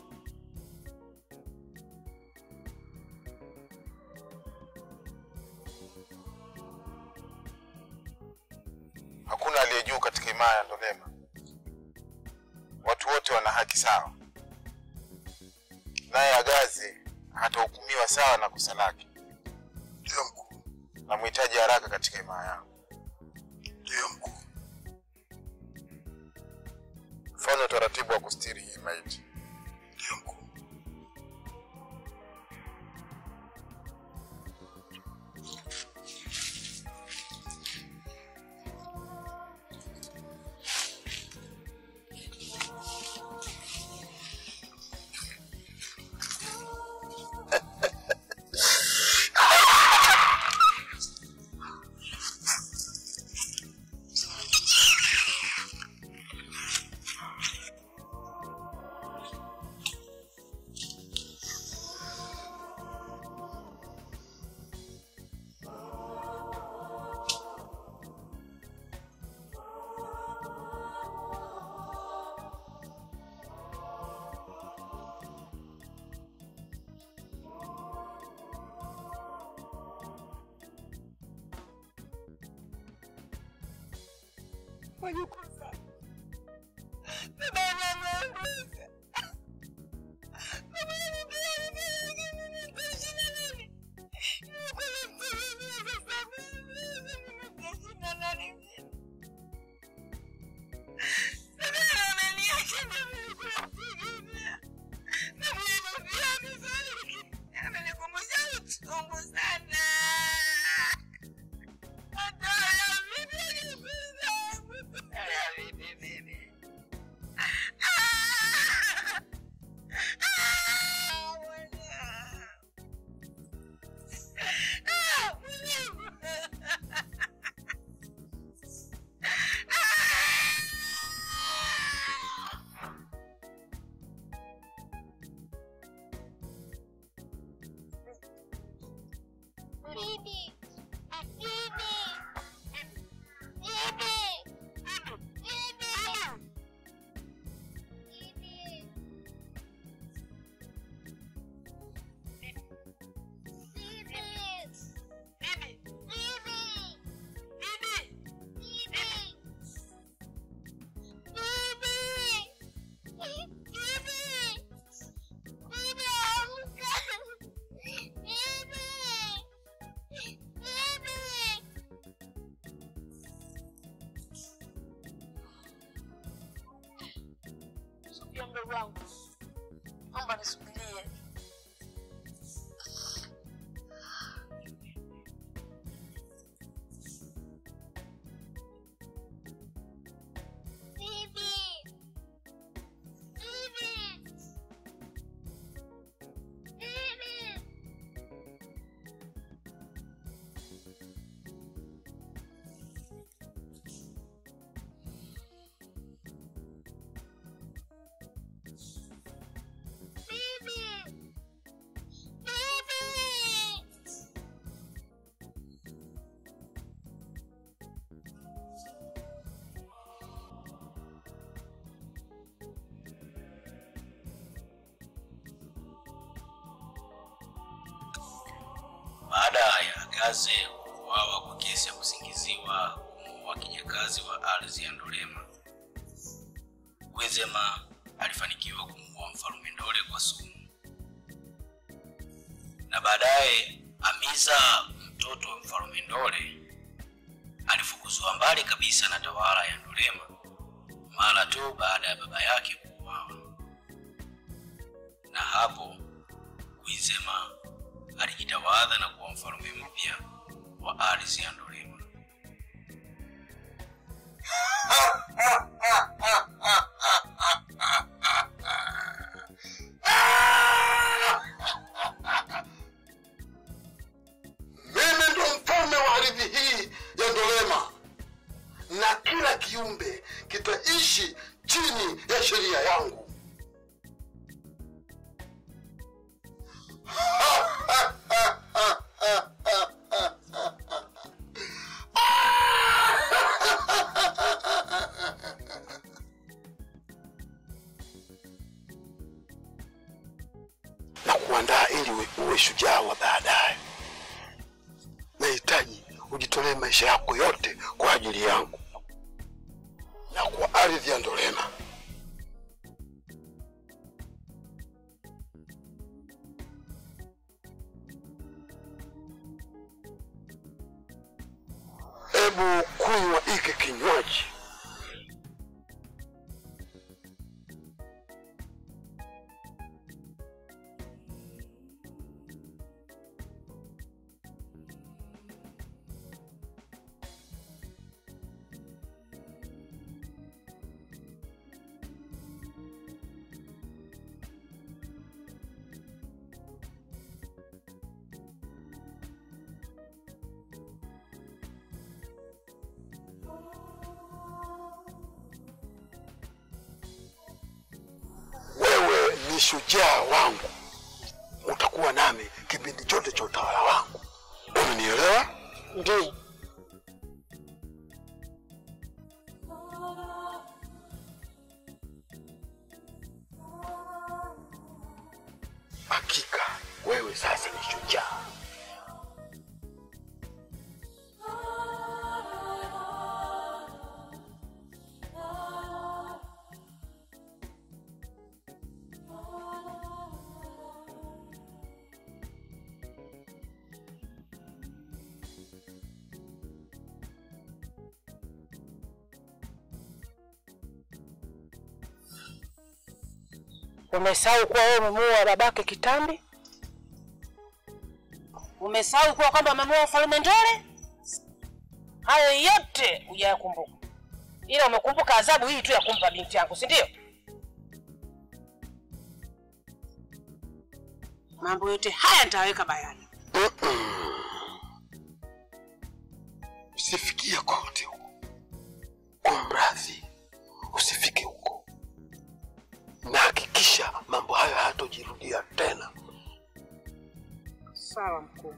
Hakuna aliye juu katika himaya ya Ndolema. Watu wote wana haki sawa, naye Agazi hatahukumiwa sawa na kosa lake. Ndio mkuu. Namhitaji haraka katika himaya yangu. Ndio mkuu. Fanya utaratibu wa kustiri hii maiti. Ndio mkuu. Wajukuu zangu. Baba yangu ameongoza. Baba yangu pia ameongoza. Nitaishi na nani? Nilikuwa namtegemea sasa mimi. Nitaishi na nani mimi? Baba yangu ameniacha na mimi nilikuwa namtegemea. Na mimi pia amefariki. Amenikumbusha uchungu sana. Hata ya mimi alipenda. Ya mimi mimi. Bibi. Bibi. Bibi. Bibi. Bibi. Sofia mdogo wangu, naomba nisubirie. Bibi. Bibi. Bibi. Bibi. Bibi. Baada ya Gaze kuuawa kwa kesi ya kusingiziwa kumuua kijakazi wa ardhi ya Ndolema, Gwezema alifanikiwa kumuua mfalme Ndole kwa sumu, na baadaye Amiza mtoto wa mfalme Ndole alifukuzwa mbali kabisa na tawala ya Ndolema mara tu baada ya baba yake kuuawa, na hapo Kwizema alijitawadha na kuwa mfalme mpya wa ardhi ya Ndolema. Mimi ndo mfalme wa ardhi hii ya Ndolema, na kila kiumbe kitaishi chini ya sheria yangu. na kuandaa ili uwe, uwe shujaa wa baadaye. Nahitaji ujitolee maisha yako yote kwa ajili yangu na kwa ardhi ya Ndolema. Hebu kunywa hiki kinywaji. Wewe ni shujaa wangu, utakuwa nami kipindi chote cha utawala wangu. Unanielewa? Ndio. Hakika wewe sasa ni shujaa. Umesahau kuwa wewe umemuua babake kitambi? Umesahau kuwa kwamba umemuua mfalme Ndole? Hayo yote hujayakumbuka, ila umekumbuka adhabu hii tu ya kumpa binti yangu, si ndio? Mambo yote haya nitaweka bayani. Usifikie kote huko, kwa mradhi, usifike huko, na hakikisha mambo hayo hayatojirudia tena. Sawa mkuu.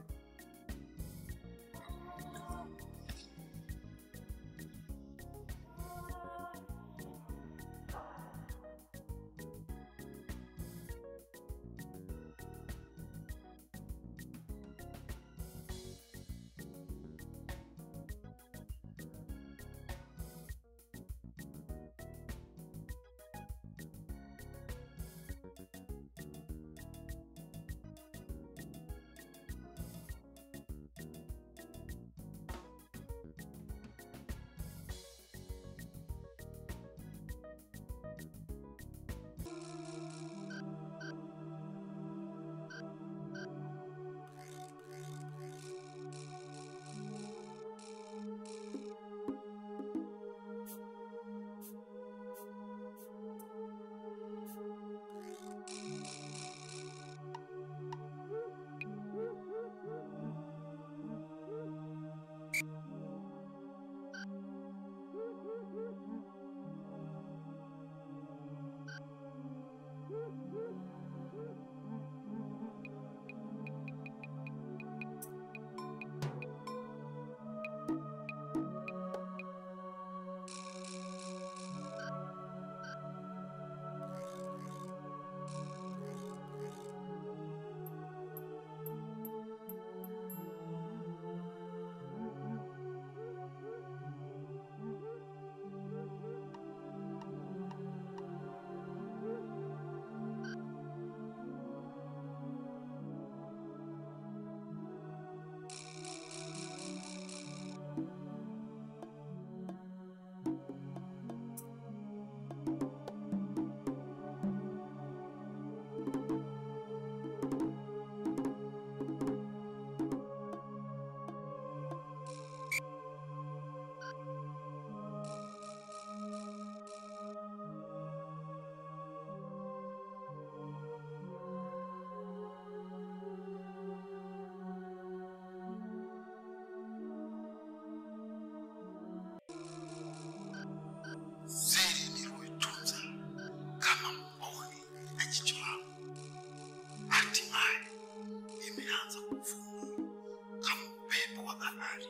hatimaye imeanza kuvuma kama upepo wa bahari.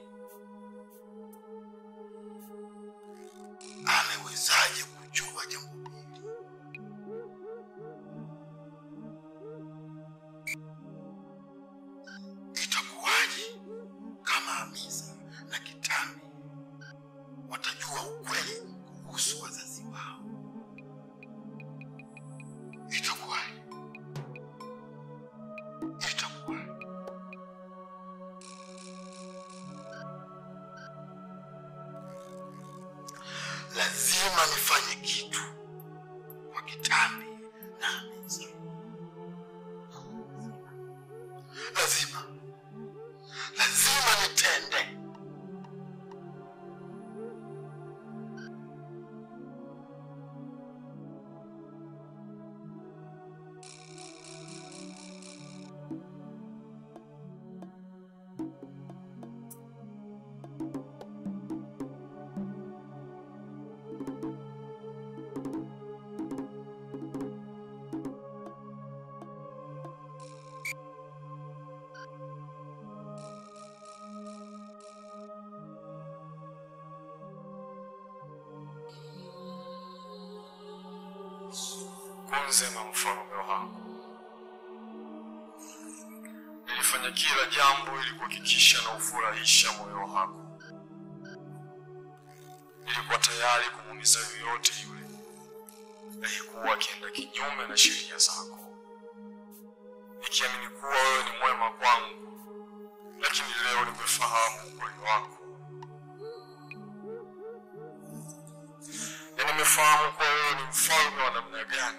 Amewezaje kujua jambo hili? Itakuwaje kama Hamisa na Kitambi watajua ukweli kuhusu wazazi wao? Itakuwaje? Itakuwaje? Lazima nifanye kitu kwa Kitambi na Hamisa. Lazima, lazima nitende. Kunzema mfalme wangu, nilifanya kila jambo ili kuhakikisha na ufurahisha moyo wako. Nilikuwa tayari kumuumiza yoyote yule aliyekuwa akienda kinyume na sheria zako, nikiamini kuwa wewe ni mwema kwangu, lakini leo nimefahamu ukweli wako na nimefahamu kuwa wewe ni mfalme wa namna gani.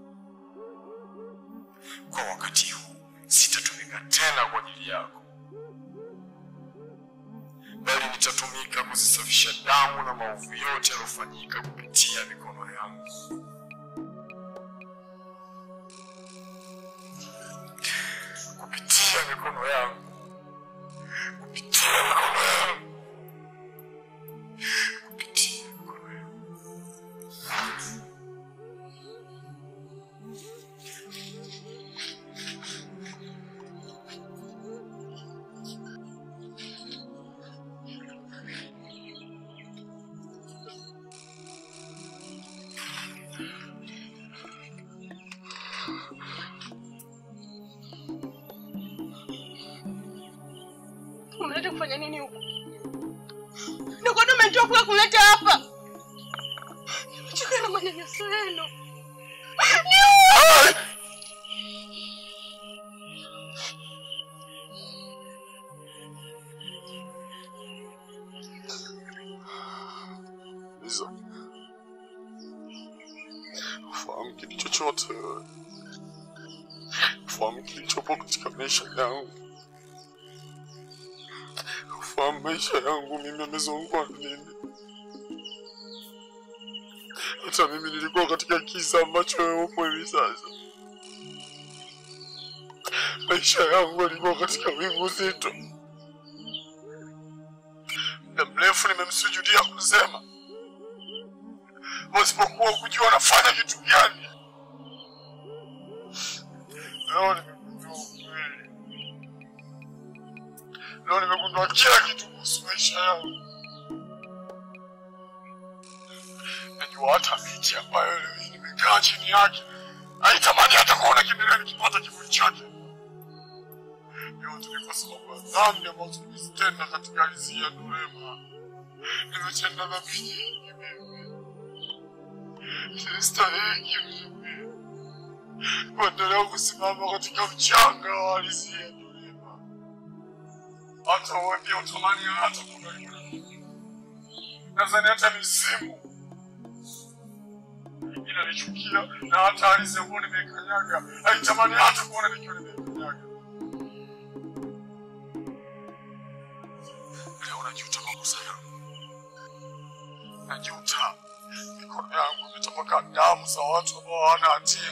Kwa wakati huu sitatumika tena kwa ajili yako, bali nitatumika kuzisafisha damu na maovu yote yaliyofanyika kupitia mikono yangu. Kupitia mikono yangu, kupitia mikono yangu, kupitia mikono yangu. Unaleta kufanya nini huku? Ndio kwani umetoa kwa kuleta hapa? Nimechoka na manyanyaso yenu. Niue! Liza, ufahamu kitu chochote wewe, ufahamu kilichopo katika maisha yangu, ufahamu maisha yangu mimi yamezongwa na nini. Hata mimi nilikuwa katika kisa ambacho wewe upo hivi sasa. Maisha yangu yalikuwa katika wingu zito. Muda mrefu nimemsujudia kusema wasipokuwa kujua nafanya kitu gani. Leo nimegundua ukweli. Leo nimegundua kila kitu kuhusu maisha yangu. Najua hata miti ambayo leo hii nimekaa chini yake haitamani hata kuona kiendelea nikipata kivuli chake. Yote ni kwa sababu ya dhambi ambazo nimezitenda katika ardhi ya Dorema. Nimetenda dhambi nyingi mimi. Sistahiki mimi kuendelea kusimama katika mchanga wa ardhi ya Dorema. Hata wewe pia utamani hata kuona nadhani hata mizimu inanichukia na hata ardhi ambayo nimeikanyaga haitamani hata kuona nikiwa nimeikanyaga. Leo najuta makosa yangu, najuta mikono yangu imetapakaa damu za watu ambao hawana hatia.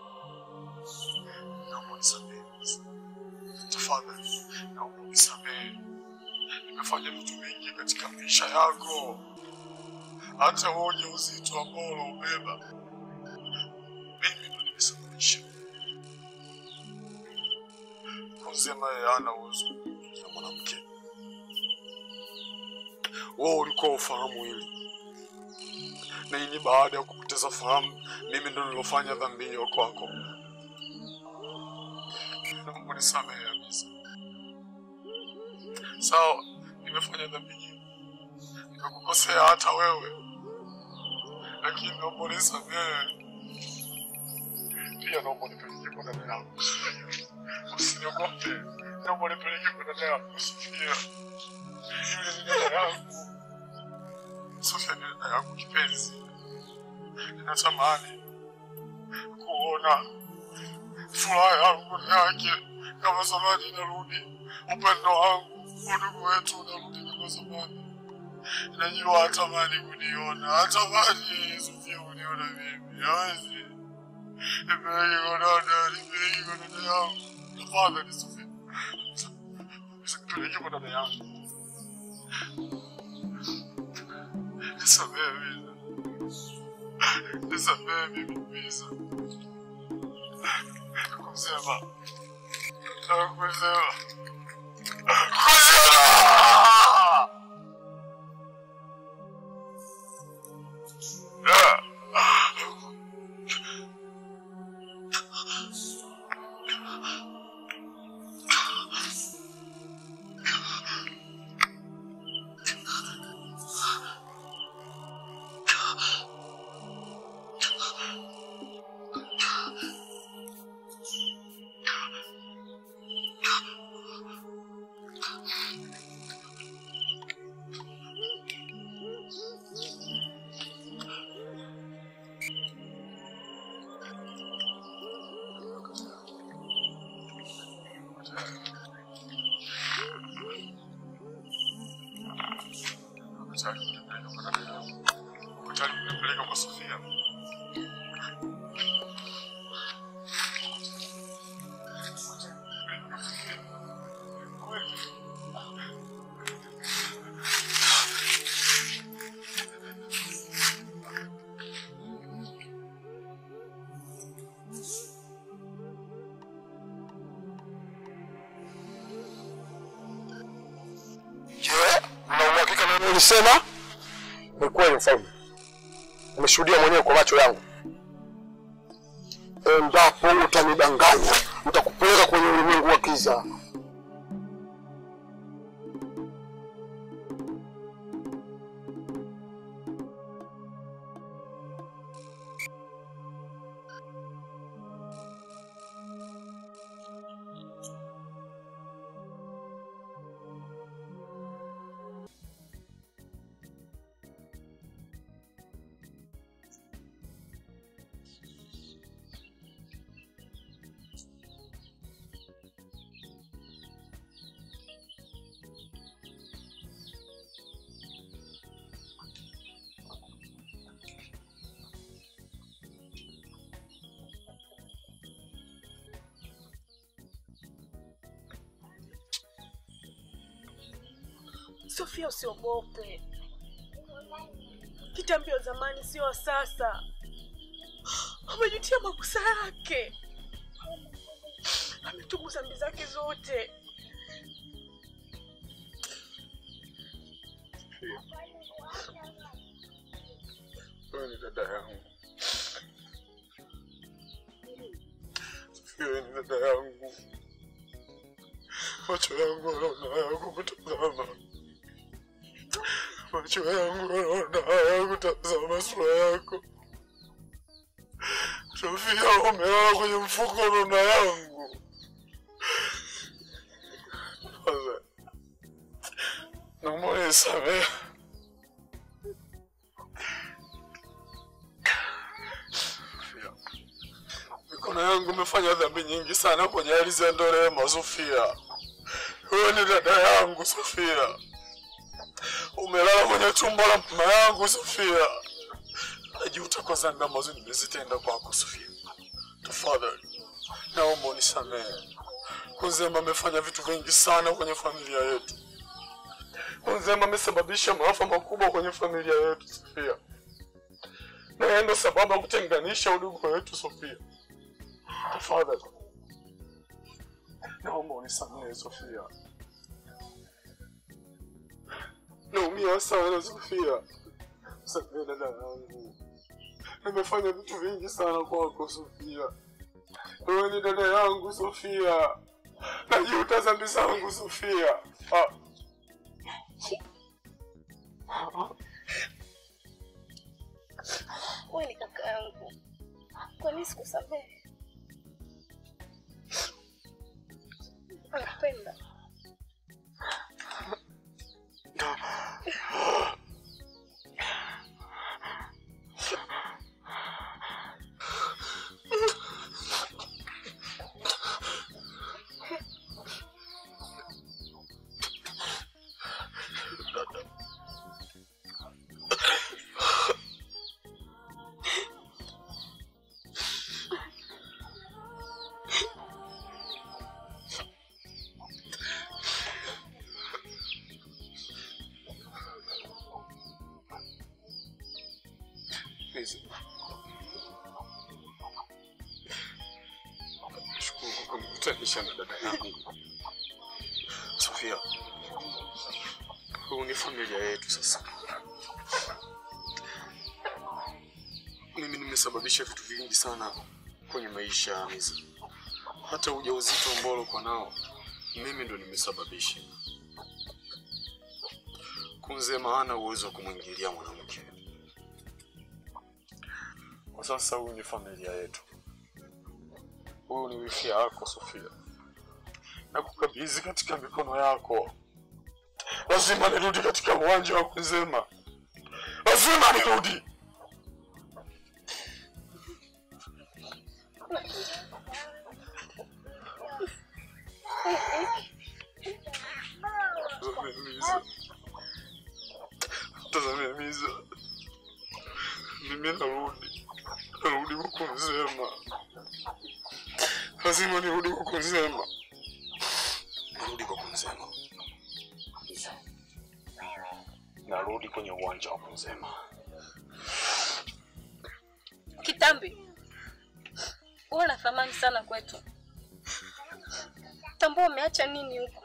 Naomba unisamehe tafadhali, naomba unisamehe. Nimefanya vitu vingi katika maisha yako, hata huo ujauzito ambao unaubeba mimi ndo nimesababisha. kusema yeye hana uwezo na mwanamke. Wewe ulikuwa ufahamu hili, na hii ni baada ya kupoteza fahamu. Mimi ndo nilofanya dhambi hiyo kwako. Naomba nisamehe kabisa. Sawa, nimefanya dhambi nyingi, nimekukosea hata wewe, lakini naomba unisamehe pia. Naomba unipeleke kwa dada yangu, usiniogope. Naomba unipeleke kwa dada yangu Sofia. Yule ni dada yangu Sofia, ni dada yangu kipenzi. Ninatamani kuona furaha yangu yake kama zamani inarudi, upendo wangu, udugu wetu unarudi kama zamani. Najua hatamani kuniona, hatamani Sofia kuniona mimi, hawezi. Nipeleke kwa dada, nipeleke kwa dada yangu, tafadhali Sofia, nipeleke kwa dada yangu. Nisamehe Miza, nisamehe mimi Miza. Kusema, nataka kusema, kusema Ukitaka kunipeleka kwa dada yangu, ukitaka kunipeleka kwa Sofia. Je, una uhakika na nini ulisema? Ni kweli mfalme, nimeshuhudia mwenyewe kwa macho yangu. Endapo utanidanganya, nitakupeleka kwenye ulimwengu wa giza. Sofia, usiogope. Vita mbio zamani sio wa sasa. Amejutia makosa yake, ametubu dhambi zake zote. Wewe ni dada yangu. Sofia, wewe ni dada yangu. Macho yangu yanaona haya kukutazama. Macho yangu yanaona haya kutazama sura yako. Sofia, umelala kwenye mfuko wa mama yangu. Sasa, naomba unisamehe. Mikono yangu imefanya dhambi nyingi sana kwenye ardhi ya Ndorema, Sofia. Wewe ni dada yangu Sofia, umelala kwenye tumbo la mama yangu Sofia. Najuta kwa dhambi ambazo nimezitenda kwako Sofia. Tafadhali naomba unisamehe. Kunzemba amefanya vitu vingi sana kwenye familia yetu. Kunzemba amesababisha maafa makubwa kwenye familia yetu Sofia, na yeye ndo sababu ya kutenganisha udugu wetu Sofia. Tafadhali naomba unisamehe Sofia. Naumia sana Sofia, samehe dada yangu. Nimefanya vitu vingi sana kwako Sofia. Wewe ni dada yangu Sofia, najuta dhambi zangu Sofia. Ah. Wewe ni kaka yangu, kwa nini sikusamehe? Nakupenda. Please. Nashukuru kwa kunikutanisha na dada yangu Sofia. Huu ni familia yetu sasa. Mimi nimesababisha vitu vingi sana kwenye maisha ya Hamisa. Hata ujauzito ambao ulikuwa nao mimi ndo nimesababisha. Kunzema hana uwezo wa kumwingilia mwanamke. Kwa sasa huyu ni familia yetu. Huyu ni wifi yako Sofia, na kukabidhi katika mikono yako. Lazima nirudi katika uwanja wa Kunzema, lazima nirudi. Tazame Miza, tazame Miza, mimi narudi, narudi huku Nzema, lazima nirudi huku Nzema, narudi huku Nzema, narudi kwenye uwanja wa Nzema. Kitambi, wewe na thamani sana kwetu. Tambua umeacha nini huko?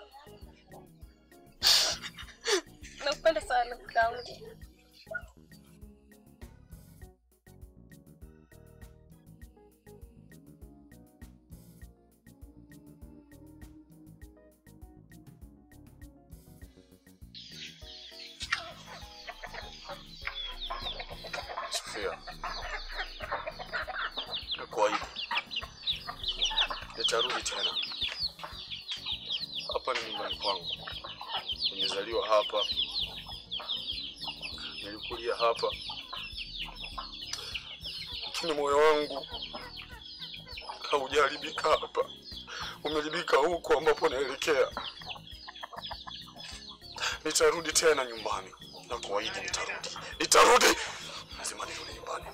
Nakupenda sana kakaangu. Sofia, nakuahidi nitarudi tena. Hapa ni nyumbani kwangu, nimezaliwa hapa, nilikulia hapa, lakini moyo wangu haujaharibika hapa, umeharibika huko ambapo naelekea. Nitarudi tena nyumbani, nakuahidi nitarudi, nitarudi, lazima nirudi nyumbani.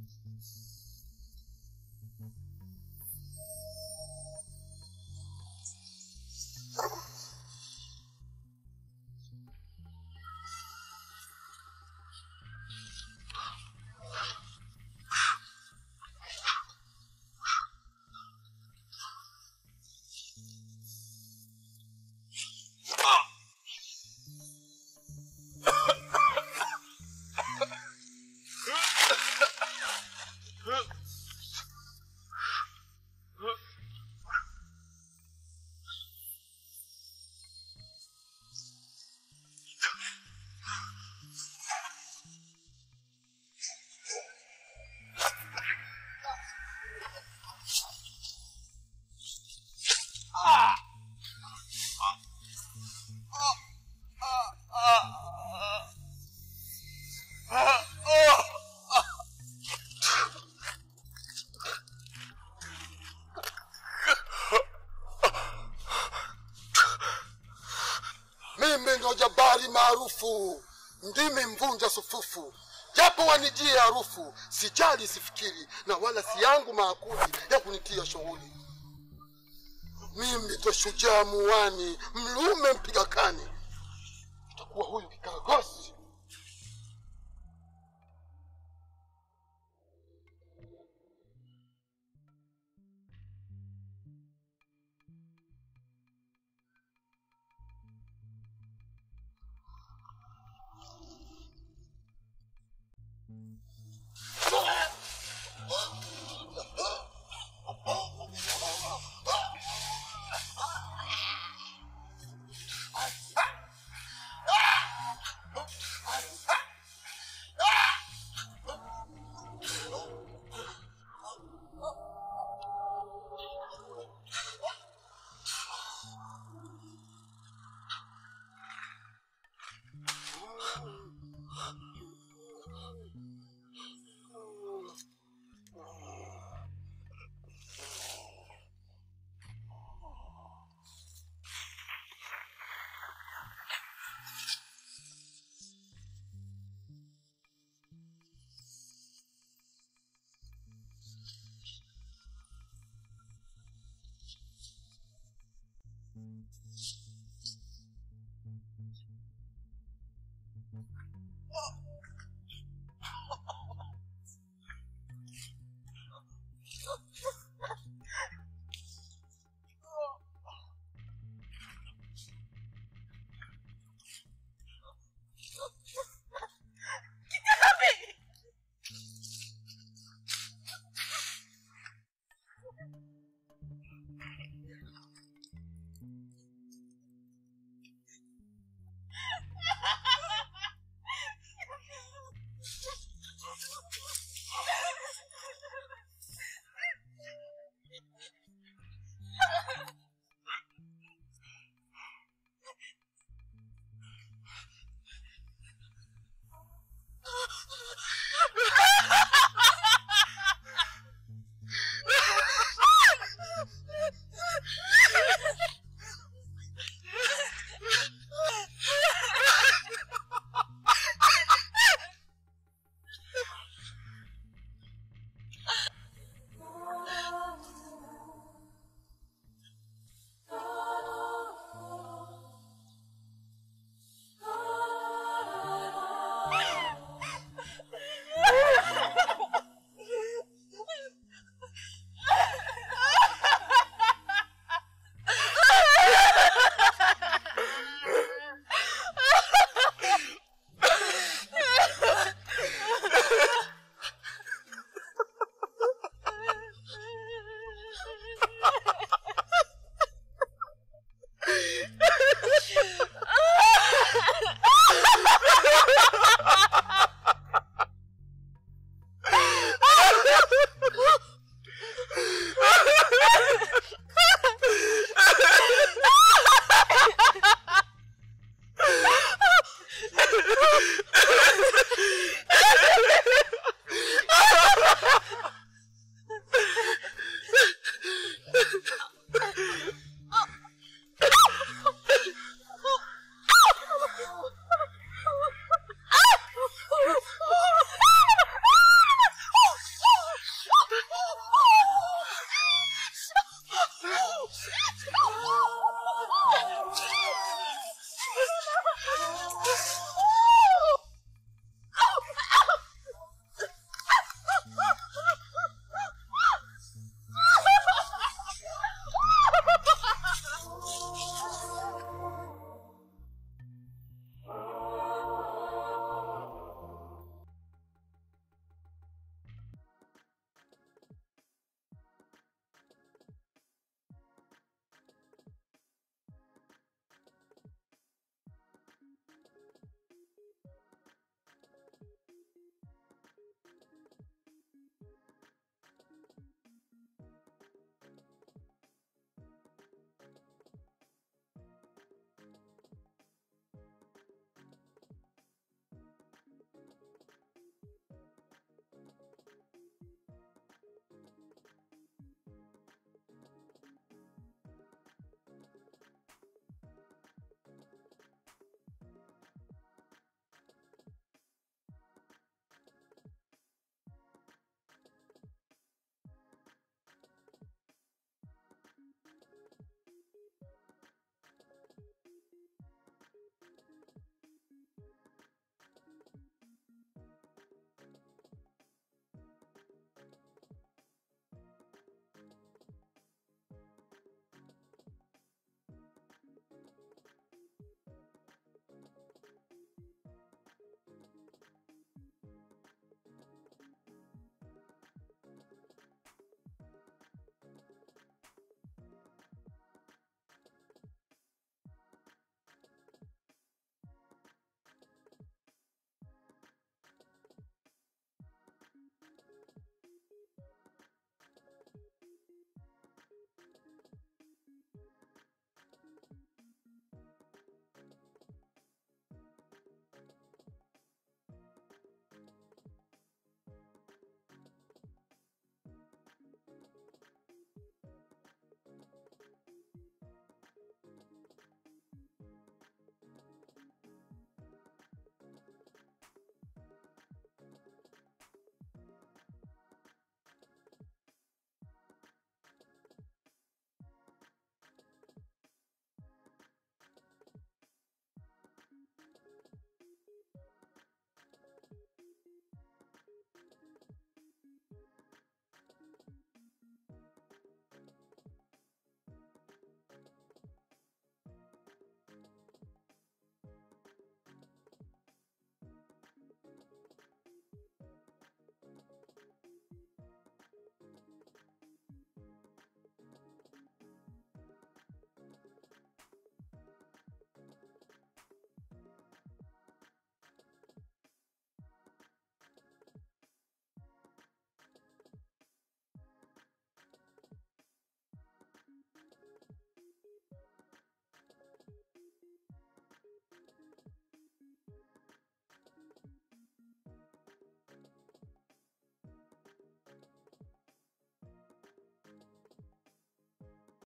Mimi ndo jabari maarufu, ndimi mvunja sufufu, japo wanijie harufu, sijali sifikiri, na wala si yangu maakuli ya kunitia shughuli. Mimi ndo shujaa muwani, mlume mpiga kani, itakuwa huyu kikaragosi.